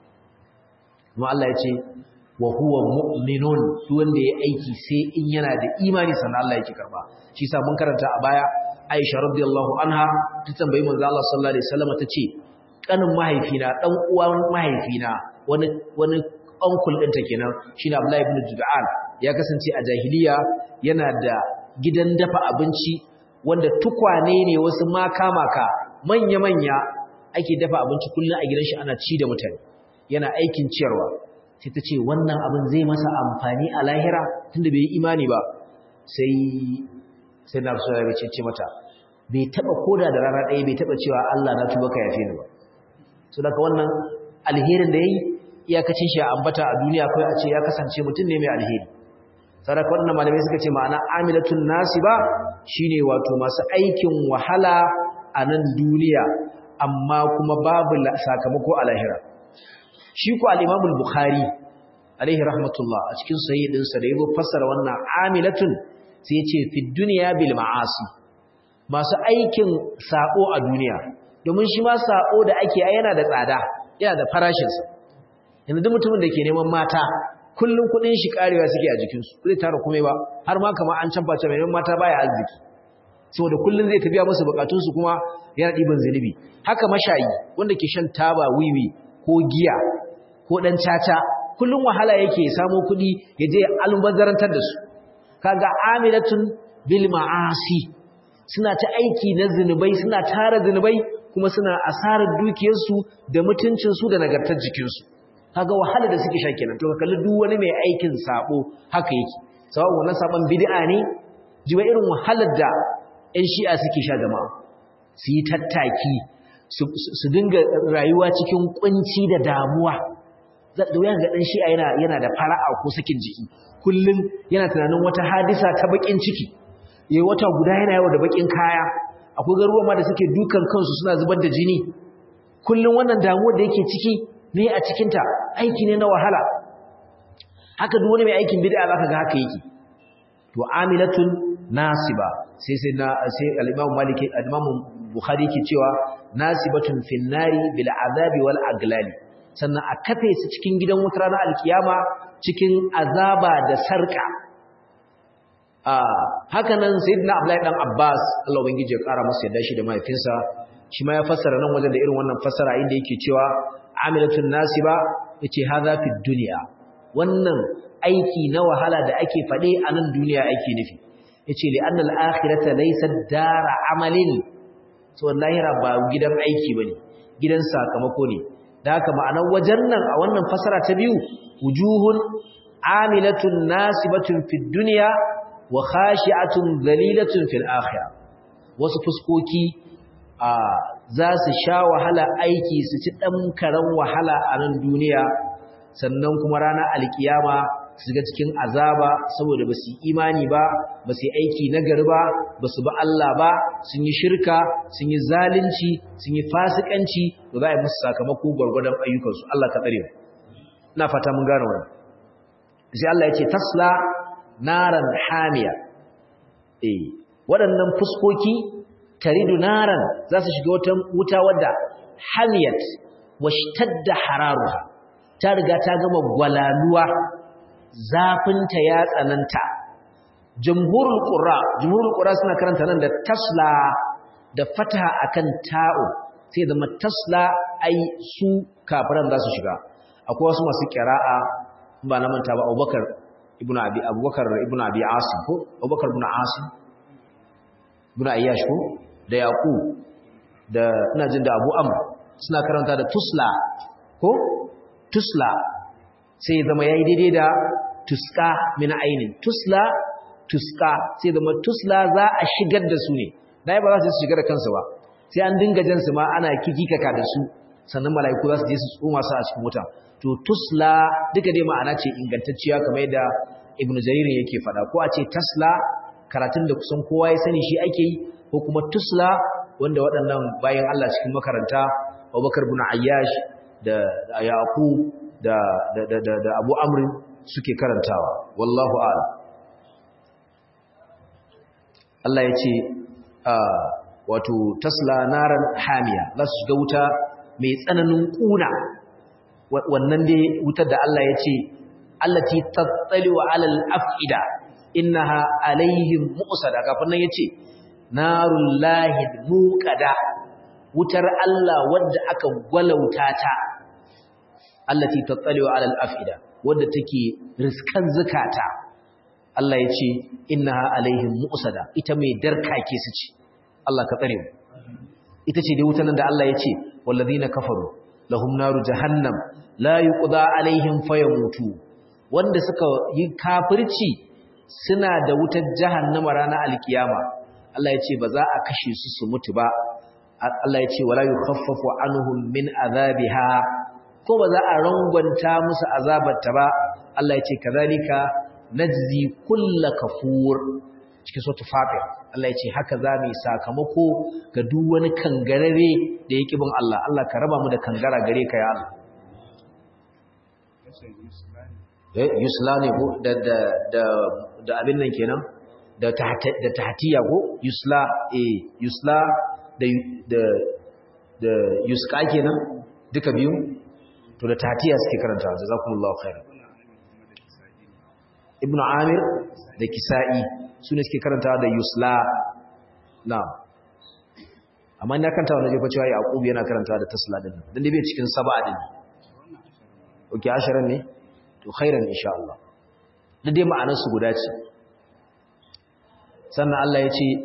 kuma Allah ya ce wa huwa mu'minun duk wanda ya aiki sai in yana da imani sannan Allah yake karɓa shi yasa mun karanta a baya Aisha radiyallahu anha ta tambayi manzo Allah sallallahu alaihi wasallam ta ce kanin mahaifina dan uwan mahaifina wani wani uncle ɗinta kenan shine Abdullah ibn Jud'an ya kasance a jahiliya yana da gidan dafa abinci wanda tukwane ne wasu maka-maka manya-manya ake dafa abinci kullum a gidan shi ana ci da mutane yana aikin ciyarwa sai ta ce wannan abin zai masa amfani a lahira tunda bai yi imani ba sai sai na rasu ya ce mata bai taba koda da rana ɗaya bai taba cewa Allah na tuba ka yafe ni ba so daga wannan alherin da yayi iyakacin shi a ambata a duniya kawai a ce ya kasance mutum ne mai alheri sadaka wannan malamai suka ce ma'ana amilatun nasiba shine wato masu aikin wahala a nan duniya amma kuma babu sakamako a lahira shi ku al-Imam al-Bukhari alaihi rahmatullah a cikin sahih dinsa da yabo fassara wannan amilatun sai ce fi duniya bil ma'asi masu aikin sako a duniya domin shi ma sako da ake yana da tsada yana da farashinsa yanzu duk mutumin da ke neman mata kullum kudin shi karewa suke a jikinsu zai tara komai ba har ma kamar an canfa ce mai mata baya arziki saboda kullum zai tafiya musu bukatunsu kuma yana ɗiban zunubi haka mashayi wanda ke shan taba wiwi ko giya ko ɗan caca kullum wahala yake samo kuɗi ya je albazarantar da su kaga amilatun bil ma'asi suna ta aiki na zinubai suna tara zinubai kuma suna asarar dukiyarsu da mutuncinsu da nagartar jikinsu kaga wahala da suke sha kenan to ka kalli duk wani mai aikin sabo haka yake sawa wannan sabon bid'a ne jiwa irin wahalar da ƴan shi'a suke sha jama'a su yi tattaki su dinga rayuwa cikin kunci da damuwa da wuyan ga ɗan shi'a yana yana da fara'a ko sakin jiki kullum yana tunanin wata hadisa ta bakin ciki yayi wata guda yana yawo da bakin kaya akwai garuwa ma da suke dukan kansu suna zubar da jini kullum wannan damuwar da yake ciki ne a cikinta aiki ne na wahala haka duk wani mai aikin bid'a zaka ga haka yake to amilatun nasiba sai sai na sai al-Imam Malik al-Imam Bukhari yake cewa nasibatun fin nari bil azabi wal aglali sannan a kafe su cikin gidan wutar ranar alkiyama cikin azaba da sarka haka nan sayyidina Abdullahi dan Abbas Allah ubangiji ya kara masa yadda shi da mahaifinsa shi ma ya fassara nan wajen da irin wannan fassara inda yake cewa amilatun nasiba yace hadha fi dunya wannan aiki na wahala da ake fade a nan duniya ake nufi yace li anna al-akhirata laysat dara amalin so lahira ba gidan aiki bane gidan sakamako ne da haka ma'anar wajen nan a wannan fasara ta biyu wujuhun amilatun nasibatun fid dunya wa khashi'atun dhalilatun fil akhirah wasu fuskoki a za su sha wahala aiki su ci ɗan karen wahala a nan duniya sannan kuma ranar alkiyama su ga cikin azaba saboda ba su imani ba ba su aiki nagari ba ba su ba Allah ba sun yi shirka sun yi zalunci sun yi fasikanci da za a yi musu sakamako gwargwadon ayyukansu Allah ka tsare ina fata mun gane wannan sai Allah ya ce tasla naran hamiya eh waɗannan fuskoki taridu naran za su shiga wata wuta wadda hamiyat washtadda hararuha ta riga ta gama gwalaluwa zafinta ya tsananta jumhurul qurra jumhurul qurra suna karanta nan da tasla da fataha akan ta'u sai zama tasla ai su kafiran za su shiga akwai wasu masu qira'a ba na manta ba Abubakar ibnu Abi Abubakar ibnu Abi Asim ko Abubakar ibnu Asim ibnu Ayyash ko da yaƙu da ina jin da abu amr suna karanta da tusla ko tusla sai zama yayi daidai da tuska min ainin tusla tuska sai zama tusla za a shigar da su ne dai ba za su shigar da kansu ba sai an dinga jan su ma ana kikikaka da su sannan mala'iku za su je su tsoma su a cikin wuta to tusla duka dai ma'ana ce ingantacciya kamar yadda ibnu jarir yake faɗa ko a ce tasla karatun da kusan kowa ya sani shi ake yi ko kuma tusla wanda waɗannan bayan Allah cikin makaranta Abubakar bin Ayyash da Yaqub da da da da Abu Amr suke karantawa wallahu a'lam Allah ya ce wato tasla naran hamiya za su shiga wuta mai tsananin kuna wannan dai wutar da Allah ya ce allati tattali wa alal af'ida innaha alaihim muqsada kafin nan yace narul lahid muqada wutar Allah wadda aka gwalauta ta allati tattali'u 'ala al-af'ida wadda take riskan zakata Allah yace innaha alaihim muqsada ita mai darkake su ce Allah ka tsare mu ita ce dai wutan da Allah yace wallazina kafaru lahum naru jahannam la yuqda alaihim fayamutu wanda suka yi kafirci suna da wutar jahannama ranar alkiyama Allah ya ce ba za a kashe su su mutu ba Allah ya ce wala yukhaffafu anhum min azabiha ko ba za a rangwanta musu azabarta ba Allah ya ce kazalika najzi kullu kafur cikin sura fatir Allah ya ce haka za mu sakamako ga duk wani kangarare da yake bin Allah Allah ka raba mu da kangara gare ka ya Allah eh yusla ne ko da da da da abin nan kenan da da tahtiya ko yusla eh yusla da da da yusqa kenan duka biyu to da tahtiya suke karanta jazakumullahu khairan ibnu amir da kisa'i sune suke karanta da yusla na'am amma ina kanta wannan jefa cewa yaqub yana karanta da tasla din dan dai bai cikin sab'a din okay asharan ne to khairan insha Allah da dai ma'anar su guda ce sannan Allah ya ce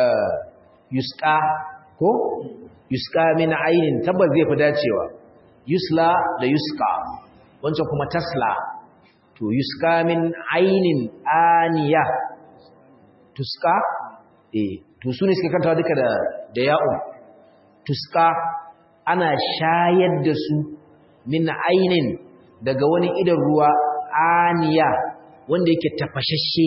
yusqa ko yusqa min ainin tabbas zai fi dacewa yusla da yusqa wancan kuma tasla to yusqa min ainin aniya tusqa eh to sune suke kantawa duka da da ya'u tusqa ana shayar da su min ainin daga wani idan ruwa aniya wanda yake tafashashe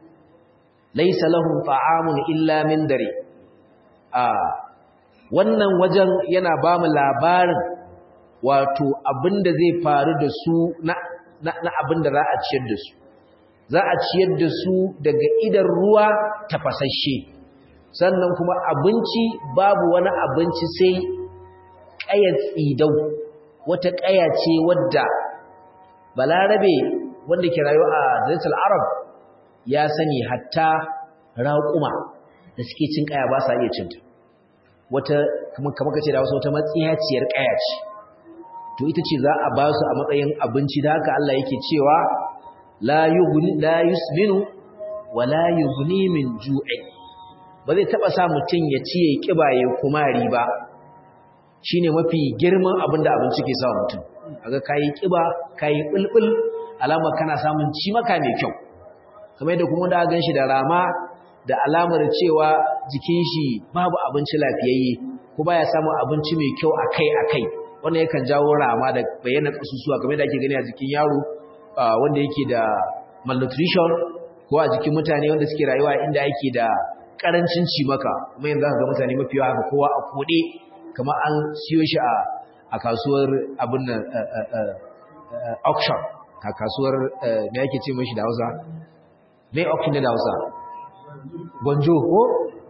laisa lahum ta'amun illa min dare a wannan wajen yana ba mu labarin wato abinda zai faru da su na na abinda za a ciyar da su za a ciyar da su daga idan ruwa tafasashe sannan kuma abinci babu wani abinci sai ƙayar tsidau wata ƙaya ce wadda balarabe wanda ke rayuwa a zaitul arab ya sani hatta raƙuma da suke cin ƙaya ba sa iya cinta wata kamar kace da wasu wata matsiyaciyar ƙaya ce to ita ce za a ba su a matsayin abinci da haka Allah yake cewa la yughni la yusminu wa la yughni min ju'i ba zai taba sa mutun ya ci yayi kiba yayi kumari ba shine mafi girman abin da abinci ke sa mutum kaga kai kiba kai bulbul alama kana samun ci maka mai kyau kamar yadda kuma da gan shi da rama da alamar cewa jikin shi babu abinci lafiyayye ko baya samun abinci mai kyau akai-akai wannan yakan jawo rama da bayyana kasusuwa kamar yadda ake gani a jikin yaro wanda yake da malnutrition ko a jikin mutane wanda suke rayuwa inda yake da karancin cimaka kuma yanzu aka ga mutane mafi yawa haka kowa a kode kamar an siyo shi a kasuwar abin nan auction a kasuwar me yake ce mashi da Hausa mai auction da Hausa gonjo ko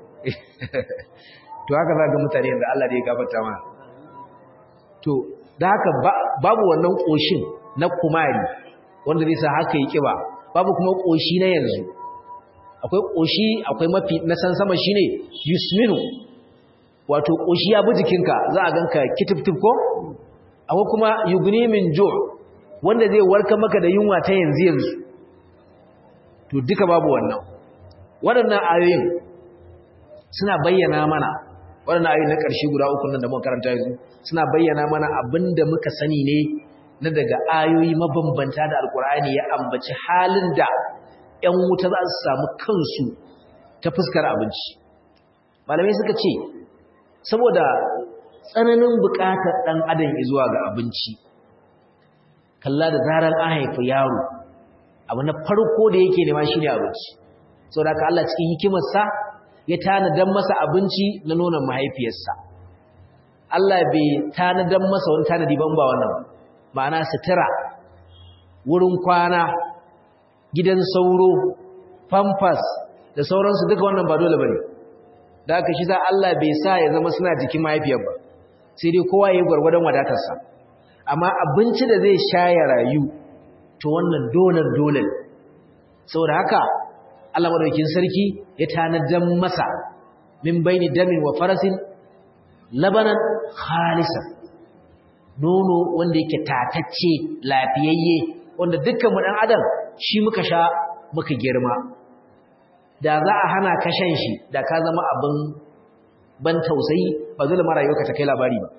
to haka za ga mutane yanzu Allah da ya gafarta mana to da haka babu wannan koshin na kumari wanda zai sa haka yi kiba babu kuma koshi na yanzu akwai koshi akwai mafi na san sama shine yusminu wato koshi ya bi jikinka za a ganka kitiftif ko akwai kuma yugni min ju' wanda zai warka maka da yunwa ta yanzu yanzu to duka babu wannan waɗannan ayoyin suna bayyana mana waɗannan ayoyin na ƙarshe guda uku nan da muka karanta yanzu suna bayyana mana abinda muka sani ne na daga ayoyi mabambanta da alkur'ani ya ambaci halin da 'yan wuta za su samu kansu ta fuskar abinci malamai suka ce saboda tsananin buƙatar ɗan adam zuwa ga abinci kalla da zarar an haifi yaro abu na farko da yake nema shi ne abinci sau da Allah cikin hikimarsa ya tanadan masa abinci na nonon mahaifiyarsa Allah bai tanadan masa wani tanadi ban ba wannan ma'ana sutura wurin kwana gidan sauro famfas da sauransu duka wannan ba dole bane da aka shi za Allah bai sa ya zama suna jikin mahaifiyar ba sai dai kowa ya yi gwargwadon wadatarsa amma abinci da zai sha ya rayu to wannan dolar dole saboda haka Allah madaukakin sarki ya tanadan masa min baini damin wa farasin labanan khalisan nono wanda yake tatacce lafiyayye wanda dukkan mu dan adam shi muka sha muka girma da za a hana ka shan shi da ka zama abin ban tausayi ba zai mara yau ka ta kai labari ba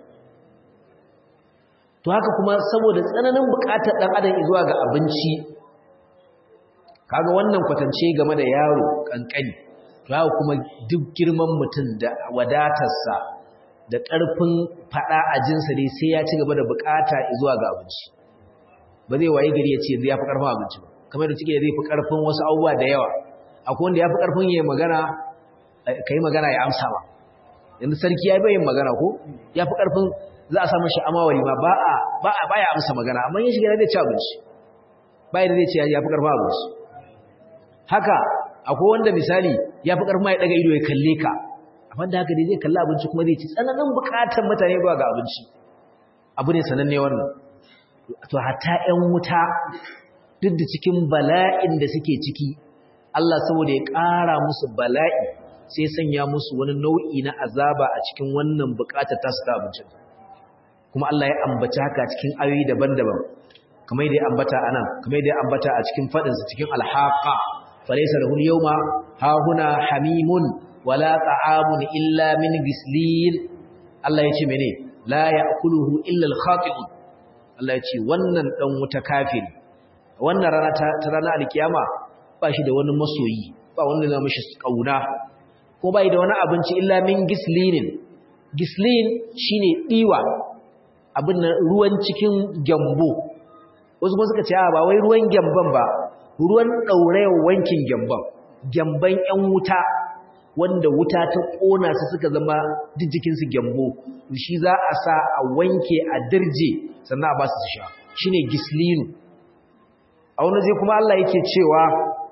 to haka kuma saboda tsananin bukatar dan adam zuwa ga abinci kaga wannan kwatance game da yaro kankani to haka kuma duk girman mutum da wadatarsa da ƙarfin fada a jinsa dai sai ya ci gaba da bukata zuwa ga abinci ba zai waye gari ya ce zai fi karfin abinci ba kamar da cike zai fi karfin wasu abubuwa da yawa akwai wanda ya fi karfin yayin magana kai magana ya amsa ba yanzu sarki ya bayin magana ko ya fi karfin za a samu shi amawari ma ba a ba a baya amsa magana amma yin shiga zai ci abinci bai da zai ce ya fi karfin abinci haka akwai wanda misali ya fi ƙarfi ma ya ɗaga ido ya kalle ka amma da haka dai zai kalli abinci kuma zai ci tsananin buƙatar mutane ba ga abinci abu ne sananne wannan to hatta ƴan wuta duk da cikin bala'in da suke ciki Allah saboda ya ƙara musu bala'i sai sanya musu wani nau'i na azaba a cikin wannan buƙatar tasu ta abincin kuma Allah ya ambaci haka cikin ayoyi daban-daban kamar yadda ya ambata anan kamar yadda ya ambata a cikin fadinsa cikin alhaqa falaysa lahu yawma hahuna hamimun wala ta'amun illa min gislin Allah ya ce mene la ya'kuluhu illa al-khati'un Allah ya ce wannan dan wuta kafiri wannan rana ta, ta ranar alkiyama ba shi da wani masoyi ba wanda zai mishi kauna ko bai da wani abinci illa min gislinin gislin shine diwa abin ruwan cikin gyambo wasu kuma suka ce ba wai ruwan gyamban ba ruwan ɗaurayar wankin gyamban gyamban 'yan wuta wanda wuta ta ƙona su suka zama jijjikinsu gyambo shi za a sa a wanke a dirje sannan a ba su sha shi ne gislinu a wani zai kuma Allah yake cewa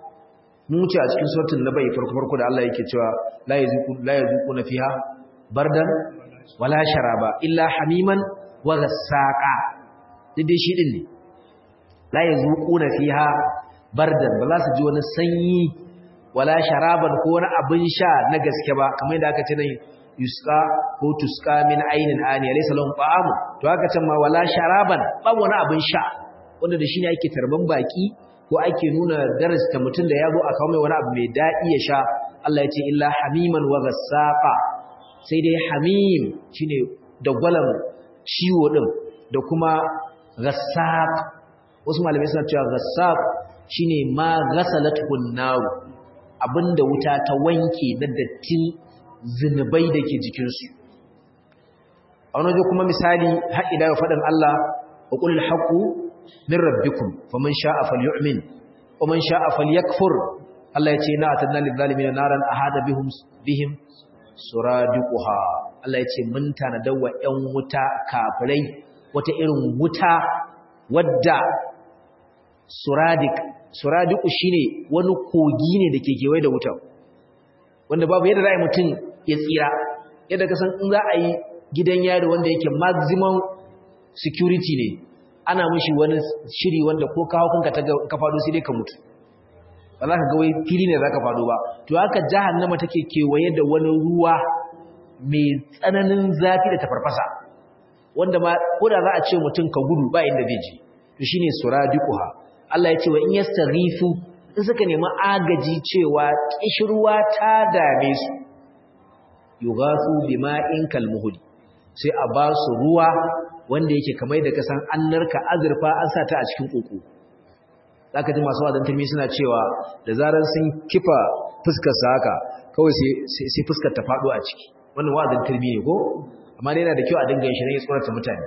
mun wuce a cikin sautin na bai farko-farko da Allah yake cewa la ya zuku na fiha bardan wala sharaba illa hamiman wa gassaqa dai shi din ne la yazuquna fiha bardan ba za su ji wani sanyi wala sharaban ko wani abin sha na gaske ba kamar yadda aka ce nan yusqa ko tusqa min ainin ani alaysa lahum ta'am to aka ce ma wala sharaban ba wani abin sha wanda da shi ne ake tarban baki ko ake nuna darasta mutum da yazo a kawo mai wani abu mai dadi ya sha Allah ya ce illa hamiman wa gassaqa sai dai hamim shine dagwalan ciwo din da kuma ghassaq wasu malamai suna cewa ghassaq shine ma ghasalatun nar abinda wuta ta wanke na dattin zinubai dake jikin su a wani kuma misali har ila ya faɗin Allah wa qulil haqu min rabbikum faman sha'a falyu'min wa man sha'a falyakfur Allah ya ce na atanna lil zalimin naran ahada bihim bihim suradiquha Allah ya ce mun tanadar wa ƴan wuta kafirai wata irin wuta wadda suradik suradiku shine wani kogi ne da ke kewaye da wuta wanda babu yadda za a yi mutum ya tsira yadda ka san in za a yi gidan yari wanda yake maximum security ne ana mishi wani shiri wanda ko kawo kanka ta ka fado sai dai ka mutu ba za ka ga wai fili ne za ka fado ba to haka jahannama take kewaye da wani ruwa mai tsananin zafi da tafarfasa wanda ma ko da za a ce mutum ka gudu ba inda zai je to shine suradiquha Allah ya ce wa in yastaghifu in suka nemi agaji cewa kishruwa ta dame su yughasu bima'in kalmuhul sai a ba su ruwa wanda yake kamar da kasan an narka azurfa an sa ta a cikin koko zaka ji masu wadan turmi suna cewa da zaran sun kifa fuskar sa haka kawai sai sai fuskar ta fado a ciki wannan wa'azin turmi ne ko amma dai yana da kyau a dinga shi ne ya tsorata mutane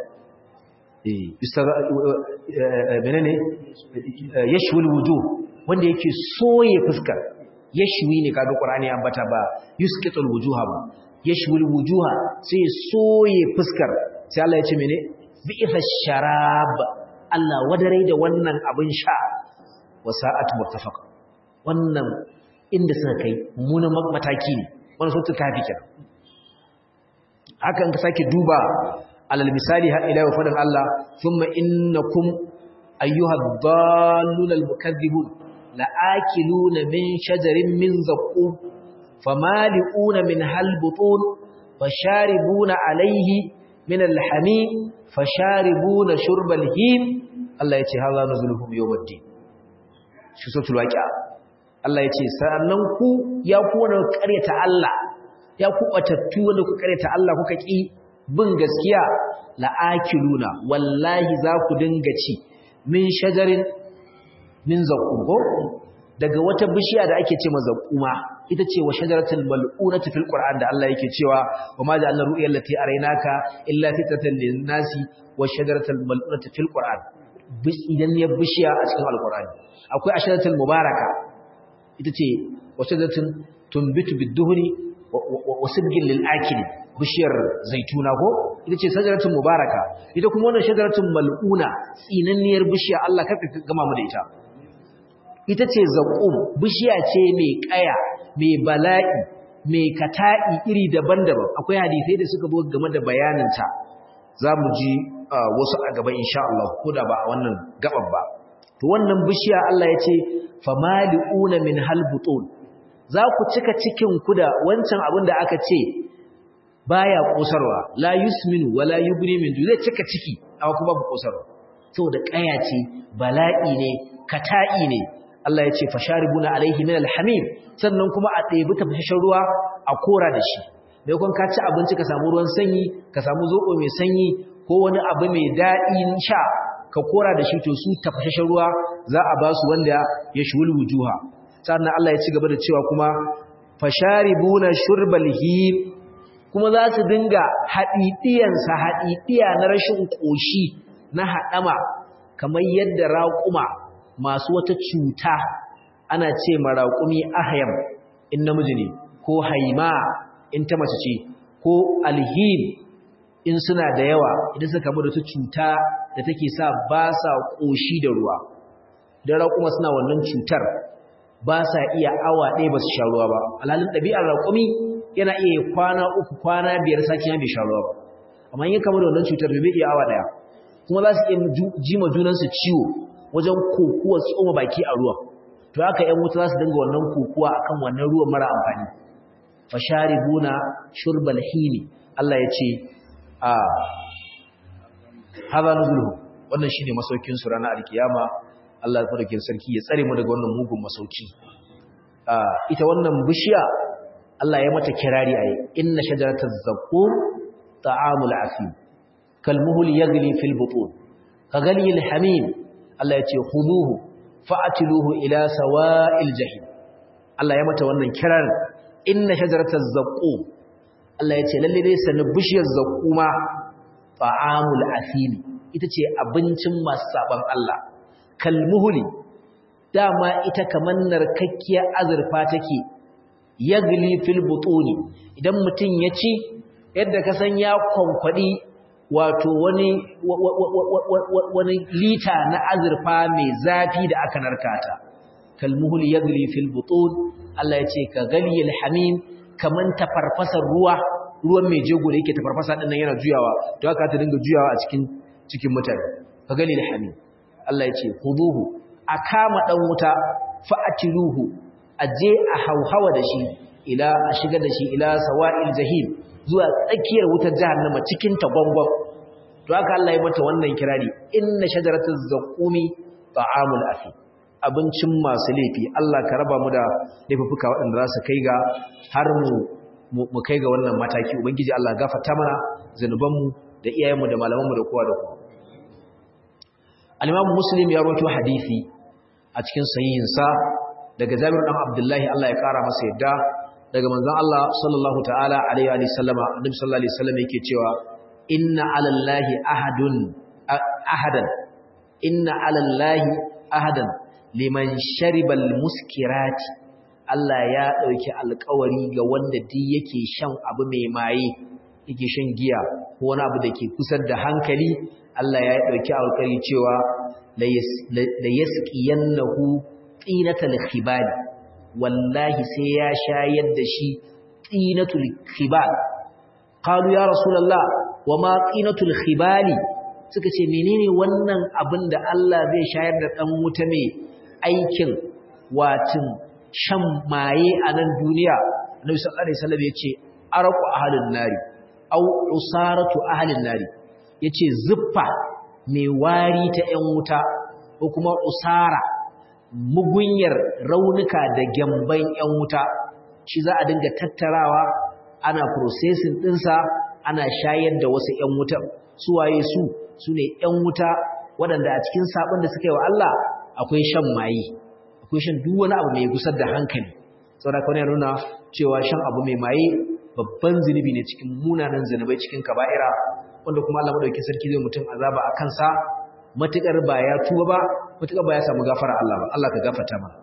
menene yashwil wujuh wanda yake soye fuskar yashwi ne kaga qur'ani ambata ba yusqitul wujuha ba yashwil wujuha sai soye fuskar sai Allah ya ce mene bi'fa sharab Allah wadare da wannan abin sha wasa'at murtafaq wannan inda suka kai mummunan mataki ne wannan sautin kafi kenan haka in ka sake duba alal misali har ila wa fadin Allah thumma innakum ayyuha dhallun almukaththibun la'akiluna min shajarin min zaqqum famali'una min halbutun fasharibuna alayhi min alhamim fasharibuna shurbal him Allah yace hadha nuzuluhum yawmiddin shi suratul waqi'a Allah yace sannan ku ya ku wanda karyata Allah ya ku batattu wanda ku karyata Allah kuka ki bin gaskiya la'akiluna wallahi za ku dinga ci min shajarin min zaqqum ko daga wata bishiya da ake ce ma zaqquma ita ce wa shajaratul mal'unati fil qur'an da Allah yake cewa wa ma ja'alna ru'yal lati araynaka illa fitatan lin nasi wa shajaratul mal'unati fil qur'an idan ya bishiya a cikin alqur'ani akwai asharatul mubaraka ita ce wa shajaratun tunbitu bid-duhri wa sidqin lil akili bishiyar zaituna ko ita ce shajaratun mubaraka ita kuma wannan shajaratun mal'una tsinanniyar bishiya Allah kaka gama mu da ita ita ce zaƙum bishiya ce mai ƙaya mai bala'i mai kata'i iri daban-daban akwai hadisai da suka zo game da bayaninta za mu ji wasu a gaba insha Allah ko da ba a wannan gaban ba to wannan bishiya Allah ya ce famali'una min halbutun za ku cika cikin ku da wancan abin da aka ce baya kosarwa la yusminu wala yubni min zai cika ciki amma kuma ba kosarwa saboda kaya ce bala'i ne kata'i ne Allah ya ce fasharibuna alaihi min alhamim sannan kuma a ɗebi tafashashen ruwa a kora da shi mai kun ka ci abinci ka samu ruwan sanyi ka samu zoɓo mai sanyi ko wani abu mai daɗi sha ka kora da shi to su tafashashen ruwa za a ba su wanda ya shuwul wujuha sannan Allah ya ci gaba da cewa kuma fasharibuna shurbal him kuma za su dinga haɗiɗiyansa haɗiɗiya na rashin ƙoshi na haɗama kamar yadda raƙuma masu wata cuta ana ce maraƙumi ahyam in namiji ne ko haima in ta mace ce ko alhim in suna da yawa idan suka kamu da wata cuta da take sa ba sa ƙoshi da ruwa da raƙuma suna wannan cutar ba sa iya awa ɗaya ba su sha ruwa ba alhalin ɗabi'ar raƙumi yana iya kwana uku kwana biyar sake ya bai sha ruwa ba amma in ya kamu da wannan cutar bai iya awa ɗaya kuma za su iya jima junansu ciwo wajen kokuwa tsoma baki a ruwan to haka ƴan wuta za su dinga wannan kokuwa akan wannan ruwan mara amfani fasharibuna shurbal hini Allah ya ce a hadha nuzuluhu wannan shine masaukin su ranar alkiyama Allah madaukakin sarki ya tsare mu daga wannan mugun masauki ita wannan bishiya Allah ya mata kirari ayi inna shajarataz zaqqum ta'amul asim kalmuhul yaghli fil butun kaghli al hamim Allah ya ce khuduhu fa'atiluhu ila sawa'il jahim Allah ya mata wannan kirar inna shajarataz zaqqum Allah ya ce lalle dai sanin bishiyar zaqquma ta'amul asim ita ce abincin masu saban Allah kalmuhuli dama ita kamar narkakkiyar azurfa take yagli fil butuni idan mutum ya ci yadda ka san ya kwankwadi wato wani wani lita na azurfa mai zafi da aka narkata kalmuhuli yagli fil butun Allah ya ce ka galiyil hamim kaman tafarfasar ruwa ruwan mai jego da yake tafarfasa din nan yana juyawa to haka ta dinga juyawa a cikin cikin mutane ka galiyil hamim Allah ya ce khuduhu akama dan wuta fa'atiluhu aje a hauhawa da shi ila a shiga da shi ila sawa'il jahim zuwa tsakiyar wutar jahannama cikin ta gongon to haka Allah ya mata wannan kirari inna shajaratuz zaqumi ta'amul afi abincin masu laifi Allah ka raba mu da laifuka waɗanda za su kai ga har mu mu kai ga wannan mataki ubangiji Allah gafarta mana zanubanmu da iyayenmu da malamanmu da kowa da kowa al-Imam Muslim ya rawaito hadisi a cikin sahihinsa daga Jabir dan Abdullahi Allah ya kara masa yadda daga manzon Allah sallallahu ta'ala alaihi wa sallama annabi sallallahu alaihi wasallam yake cewa inna 'alallahi ahadun ahadan inna 'alallahi ahadan liman sharibal muskirati Allah ya dauki alƙawari ga wanda duk yake shan abu mai maye yake shan giya ko wani abu dake kusar da hankali Allah ya dauki alƙawari cewa la yasqiyannahu tinatal khibali wallahi sai ya shayar da shi tinatul khibal qalu ya rasulullah wama tinatul khibali suka ce menene wannan abin da Allah zai shayar da dan wuta mai aikin watin shan maye a nan duniya Annabi sallallahu alaihi wasallam yace arqu ahlin nari au usaratu ahlin nari yace zuffa mai wari ta 'yan wuta ko kuma usara mugunyar raunuka da gyamban 'yan wuta shi za a dinga tattarawa ana processing ɗinsa ana shayar da wasu 'yan wuta suwaye su su ne 'yan wuta waɗanda a cikin saɓon da suka yi wa Allah akwai shan maye akwai shan duk wani abu mai gusar da hankali saboda kawai ya nuna cewa shan abu mai maye babban zunubi ne cikin munanan zunubai cikin kaba'ira wanda kuma Allah madaukakin sarki zai mutum azaba a kansa matukar ba ya tuba ba matukar ba ya samu gafara Allah ba Allah ka gafarta mana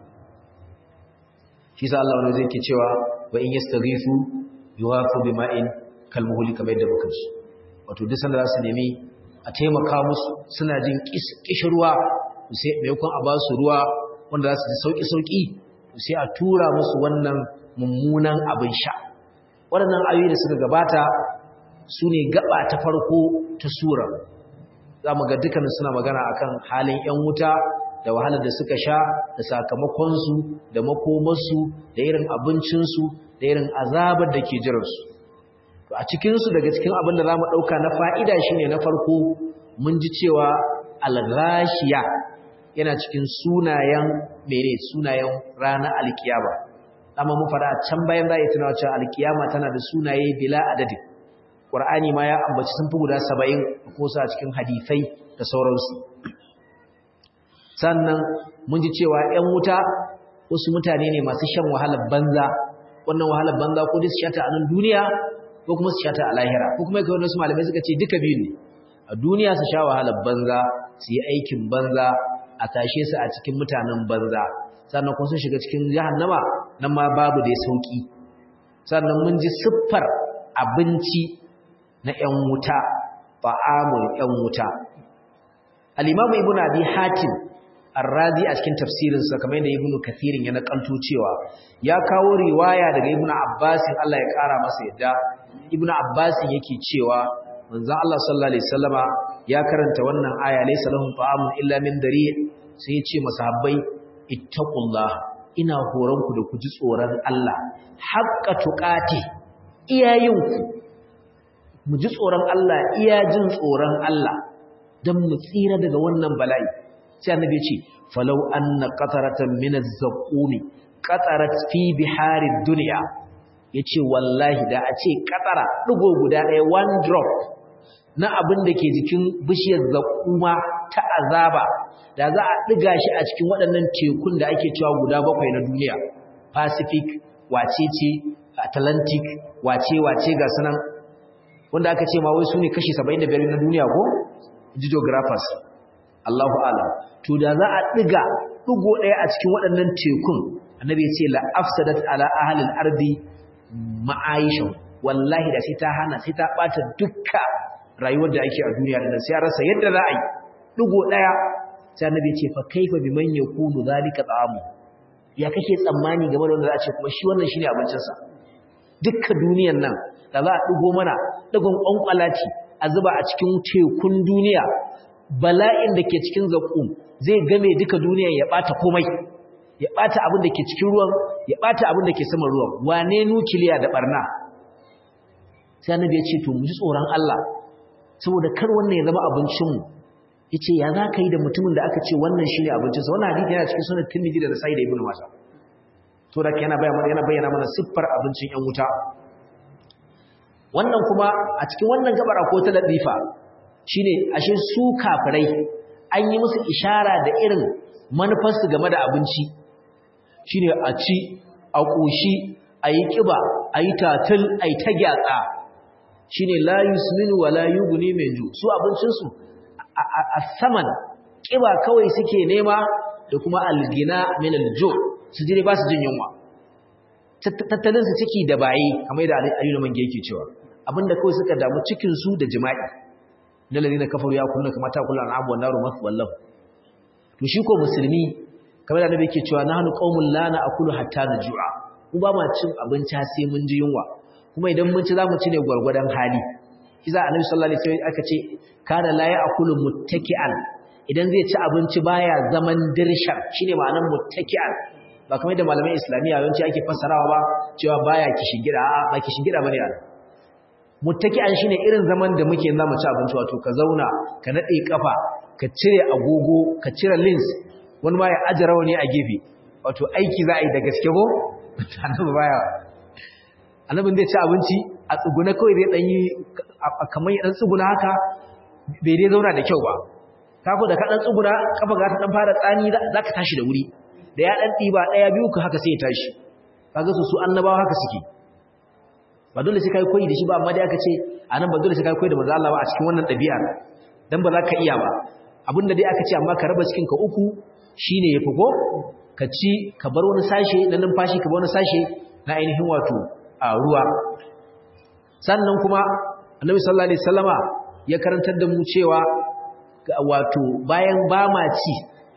shi sa Allah wani zai ke cewa wa in yastaghifu yuwafu bima'in kalmuhuli kamar yadda muka ji wato duk sanda za su nemi a taimaka musu suna jin kishirwa sai maimakon a ba su ruwa wanda za su ji sauƙi-sauƙi sai a tura musu wannan mummunan abin sha waɗannan ayoyi da suka gabata su ne gaba ta farko ta sura za mu ga dukkanin suna magana akan halin 'yan wuta da wahalar da suka sha da sakamakonsu da makomarsu da irin abincinsu da irin azabar da ke jiransu to a cikinsu daga cikin abin da za mu ɗauka na fa'ida shi ne na farko mun ji cewa alghashiya yana cikin sunayen mene sunayen ranar alkiyama amma mun fara can bayan za a yi tunawa cewa alkiyama tana da sunaye bila adadin ƙwar'ani ma ya ambaci sun fi guda saba'in ko sa cikin hadithai da sauransu sannan mun ji cewa 'yan wuta wasu mutane ne masu shan wahalar banza wannan wahalar banza ko su shata a nan duniya ko kuma su shata a lahira ko kuma kai wasu malamai suka ce duka biyu ne a duniya su sha wahalar banza su yi aikin banza a tashe su a cikin mutanen banza sannan kuma sun shiga cikin jahannama nan ma babu da sauki sannan mun ji siffar abinci na 'yan wuta ba'amul 'yan wuta al-imamu ibnu abi hatim Ar-Razi a cikin tafsirinsa kamar yadda Ibn Kathirin ya nakalto cewa ya kawo riwaya daga Ibn Abbas Allah ya kara masa yadda Ibn Abbas yake cewa manzon Allah sallallahu alaihi wasallama ya karanta wannan aya laysa lahum ta'amun illa min dari sai ya ce masahabbai ittaqullah ina horon ku da ku ji tsoron Allah haqqa tuqati iyayinku mu ji tsoron Allah iya jin tsoron Allah dan mu tsira daga wannan bala'i sai annabi ya ce falau anna qataratan min az-zaqumi qatarat fi biharid dunya yace wallahi da a ce qatara digo guda ɗaya one drop na abin da ke jikin bishiyar zaquma ta azaba da za a diga shi a cikin waɗannan tekun da ake cewa guda bakwai na duniya pacific wacece atlantic wace wace ga sunan wanda aka ce ma wai su ne kashi 75 na duniya ko geographers Allahu a'lam to da za a diga digo daya a cikin waɗannan tekun annabi ya ce la afsadat ala ahli al-ardi ma'aisha wallahi da sai ta hana sai ta bata dukka rayuwar da ake a duniya da sai rasa yadda za a yi digo daya sai annabi ya ce fa kaifa biman yakunu zalika ta'amu ya kake tsammani game da wanda za a ce kuma shi wannan shine abincin sa dukkan duniyar nan da za a digo mana digon kwankwalati a zuba a cikin tekun duniya bala'in da ke cikin zaƙum zai game duka duniyan ya ɓata komai ya ɓata abin da ke cikin ruwan ya ɓata abin da ke saman ruwan wane nukiliya da ɓarna sai annabi ya ce to mu ji tsoron Allah saboda kar wannan ya zama abincinmu ya ce ya za ka yi da mutumin da aka ce wannan shi ne abincinsa wannan hadisi yana cikin sunan tirmidhi da nasai da ibnu majah to da yana bayyana yana bayyana mana siffar abincin yan wuta wannan kuma a cikin wannan gabar akwai ta ladifa shine ashe su kafirai an yi musu ishara da irin manufarsu game da abinci shine a ci a ƙoshi a yi ƙiba a yi tatil a yi ta gyatsa shine la yusminu wa la yughni min ju su abincinsu a saman ƙiba kawai suke nema da kuma algina min aljo su jire ba su jin yunwa tattalin su ciki da baye kamar da ayyuna mange yake cewa abinda kawai suka damu cikin su da jima'i lalladina kafaru ya kunna kama ta kullu al'abu wan naru maswallahu to shi ko musulmi kamar da annabi yake cewa nahnu qaumun la na'kulu hatta najua mu ba ma cin abinci sai mun ji yunwa kuma idan mun ci zamu ci ne gurgurdan hali kiza annabi sallallahu alaihi wasallam aka ce kana la ya'kulu muttaki'an idan zai ci abinci baya zaman dirshar shine ma'anar muttaki'an ba kamar da malaman islamiyya yawanci ake fassarawa ba cewa baya kishigida a ba kishigida bane Allah muttaki'an shine irin zaman da muke zamu ci abinci wato ka zauna ka nade kafa ka cire agogo ka cire lens wani ma ya ajara wani a gefe wato aiki za a yi da gaske ko annabi baya annabin zai ci abinci a tsuguna kawai zai dan yi kamar dan tsuguna haka bai dai zauna da kyau ba kako da ka dan tsuguna kafa ga ta dan fara tsani zaka tashi da wuri da ya dan diba daya biyu ka haka sai ya tashi kaga su su annabawa haka suke ba dole sai kai koyi da shi ba amma dai aka ce anan ba dole sai kai koyi da manzo Allah ba a cikin wannan dabi'a dan ba za ka iya ba abinda dai aka ce amma ka raba cikin ka uku shine yafi ko ka ci ka bar wani sashe na numfashi ka bar wani sashe na ainihin wato a ruwa sannan kuma annabi sallallahu alaihi wasallama ya karantar da mu cewa wato bayan ba ma ci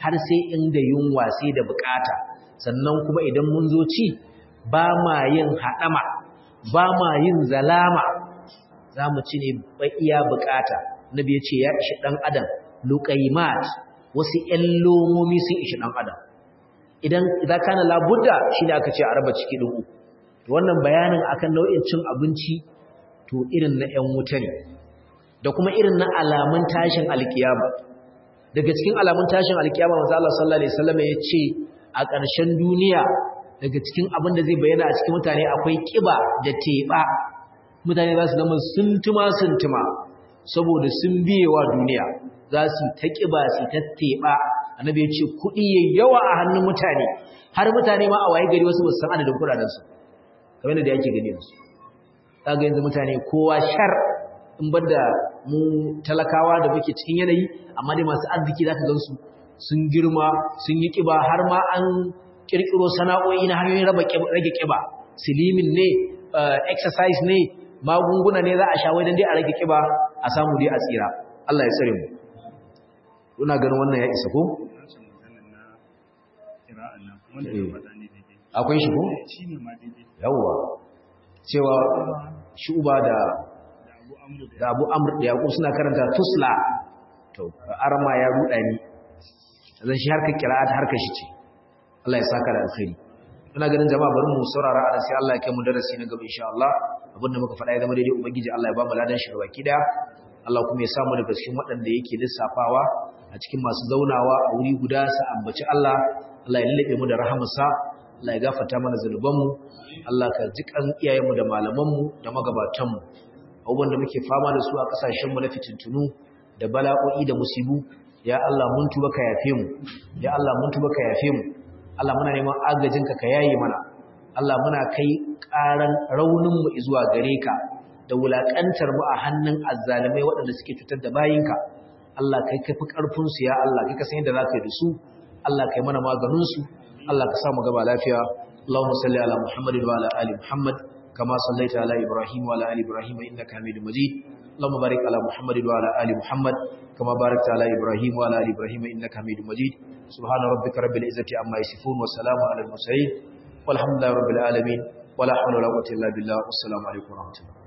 har sai inda yunwa sai da bukata sannan kuma idan mun zo ci ba ma yin haɗama ba ma yin zalama za mu ci ne iya bukata nabi ya ce ya ishi ɗan adam luƙaimat wasu ‘yan lomomi sun ishi ɗan adam idan idan kana labudda shi ne aka ce a raba ciki ɗin uku wannan bayanin akan nau'in cin abinci to irin na ‘yan wuta ne da kuma irin na alamun tashin alkiyama daga cikin alamun tashin alkiyama manzo Allah sallallahu alaihi wasallam ya ce a ƙarshen duniya daga cikin abin da zai bayyana a cikin mutane akwai kiba da teba mutane za su zama suntuma suntuma saboda sun biyewa duniya za su ta kiba su ta teba annabi ya ce kuɗi yayi yawa a hannun mutane har mutane ma a waye gari wasu ba su san adadin kuɗaɗen su kamar da yake gani yanzu kaga yanzu mutane kowa shar in banda mu talakawa da muke cikin yanayi amma dai masu arziki zaka gansu sun girma sun yi kiba har ma an kirkiro sana'o'i na hanyoyin raba rage kiba silimin ne exercise ne magunguna ne za a sha wai dan dai a rage kiba a samu dai a tsira Allah ya tsare mu kuna ganin wannan ya isa ko akwai shi ko yawwa cewa shuba da da abu amr da yaqub suna karanta tusla to arma ya ruda ni zan shi harkar qira'at harkar shi ce Allah ya saka da alkhairi ina ganin jama'a bari mu saurara a sai Allah ya kai mu darasi na gaba insha Allah abinda muka faɗa ya zama daidai ubangiji Allah ya ba mu ladan shi gabaki daya Allah kuma ya samu daga cikin waɗanda yake lissafawa a cikin masu zaunawa a wuri guda su ambaci Allah Allah ya lallabe mu da rahamarsa Allah ya gafarta mana zanubanmu Allah ka jikan iyayenmu da malamanmu da magabatanmu abubuwan da muke fama da su a kasashenmu na fitintunu da bala'o'i da musibu ya Allah mun tuba ka yafe mu ya Allah mun tuba ka yafe mu Allah muna neman agajinka ka yaye mana Allah muna kai ƙaran raunin mu zuwa gare ka da wulakantar mu a hannun azzalimai waɗanda suke cutar da bayinka Allah kai kafi karfin su ya Allah kai ka san yadda zaka yi da su Allah kai mana maganin su Allah ka sa mu gaba lafiya Allahumma salli ala Muhammad wa ala ali Muhammad kama sallaita ala Ibrahim wa ala ali Ibrahim innaka Hamidum Majid Allahumma barik ala Muhammad wa ala ali Muhammad kama barakta ala Ibrahim wa ala ali Ibrahim innaka Hamidum Majid subhana rabbika rabbil izzati amma yasifun wa salamun ala al mursalin walhamdulillahi rabbil alamin wala hawla wala quwwata illa billah wassalamu alaikum wa rahmatullahi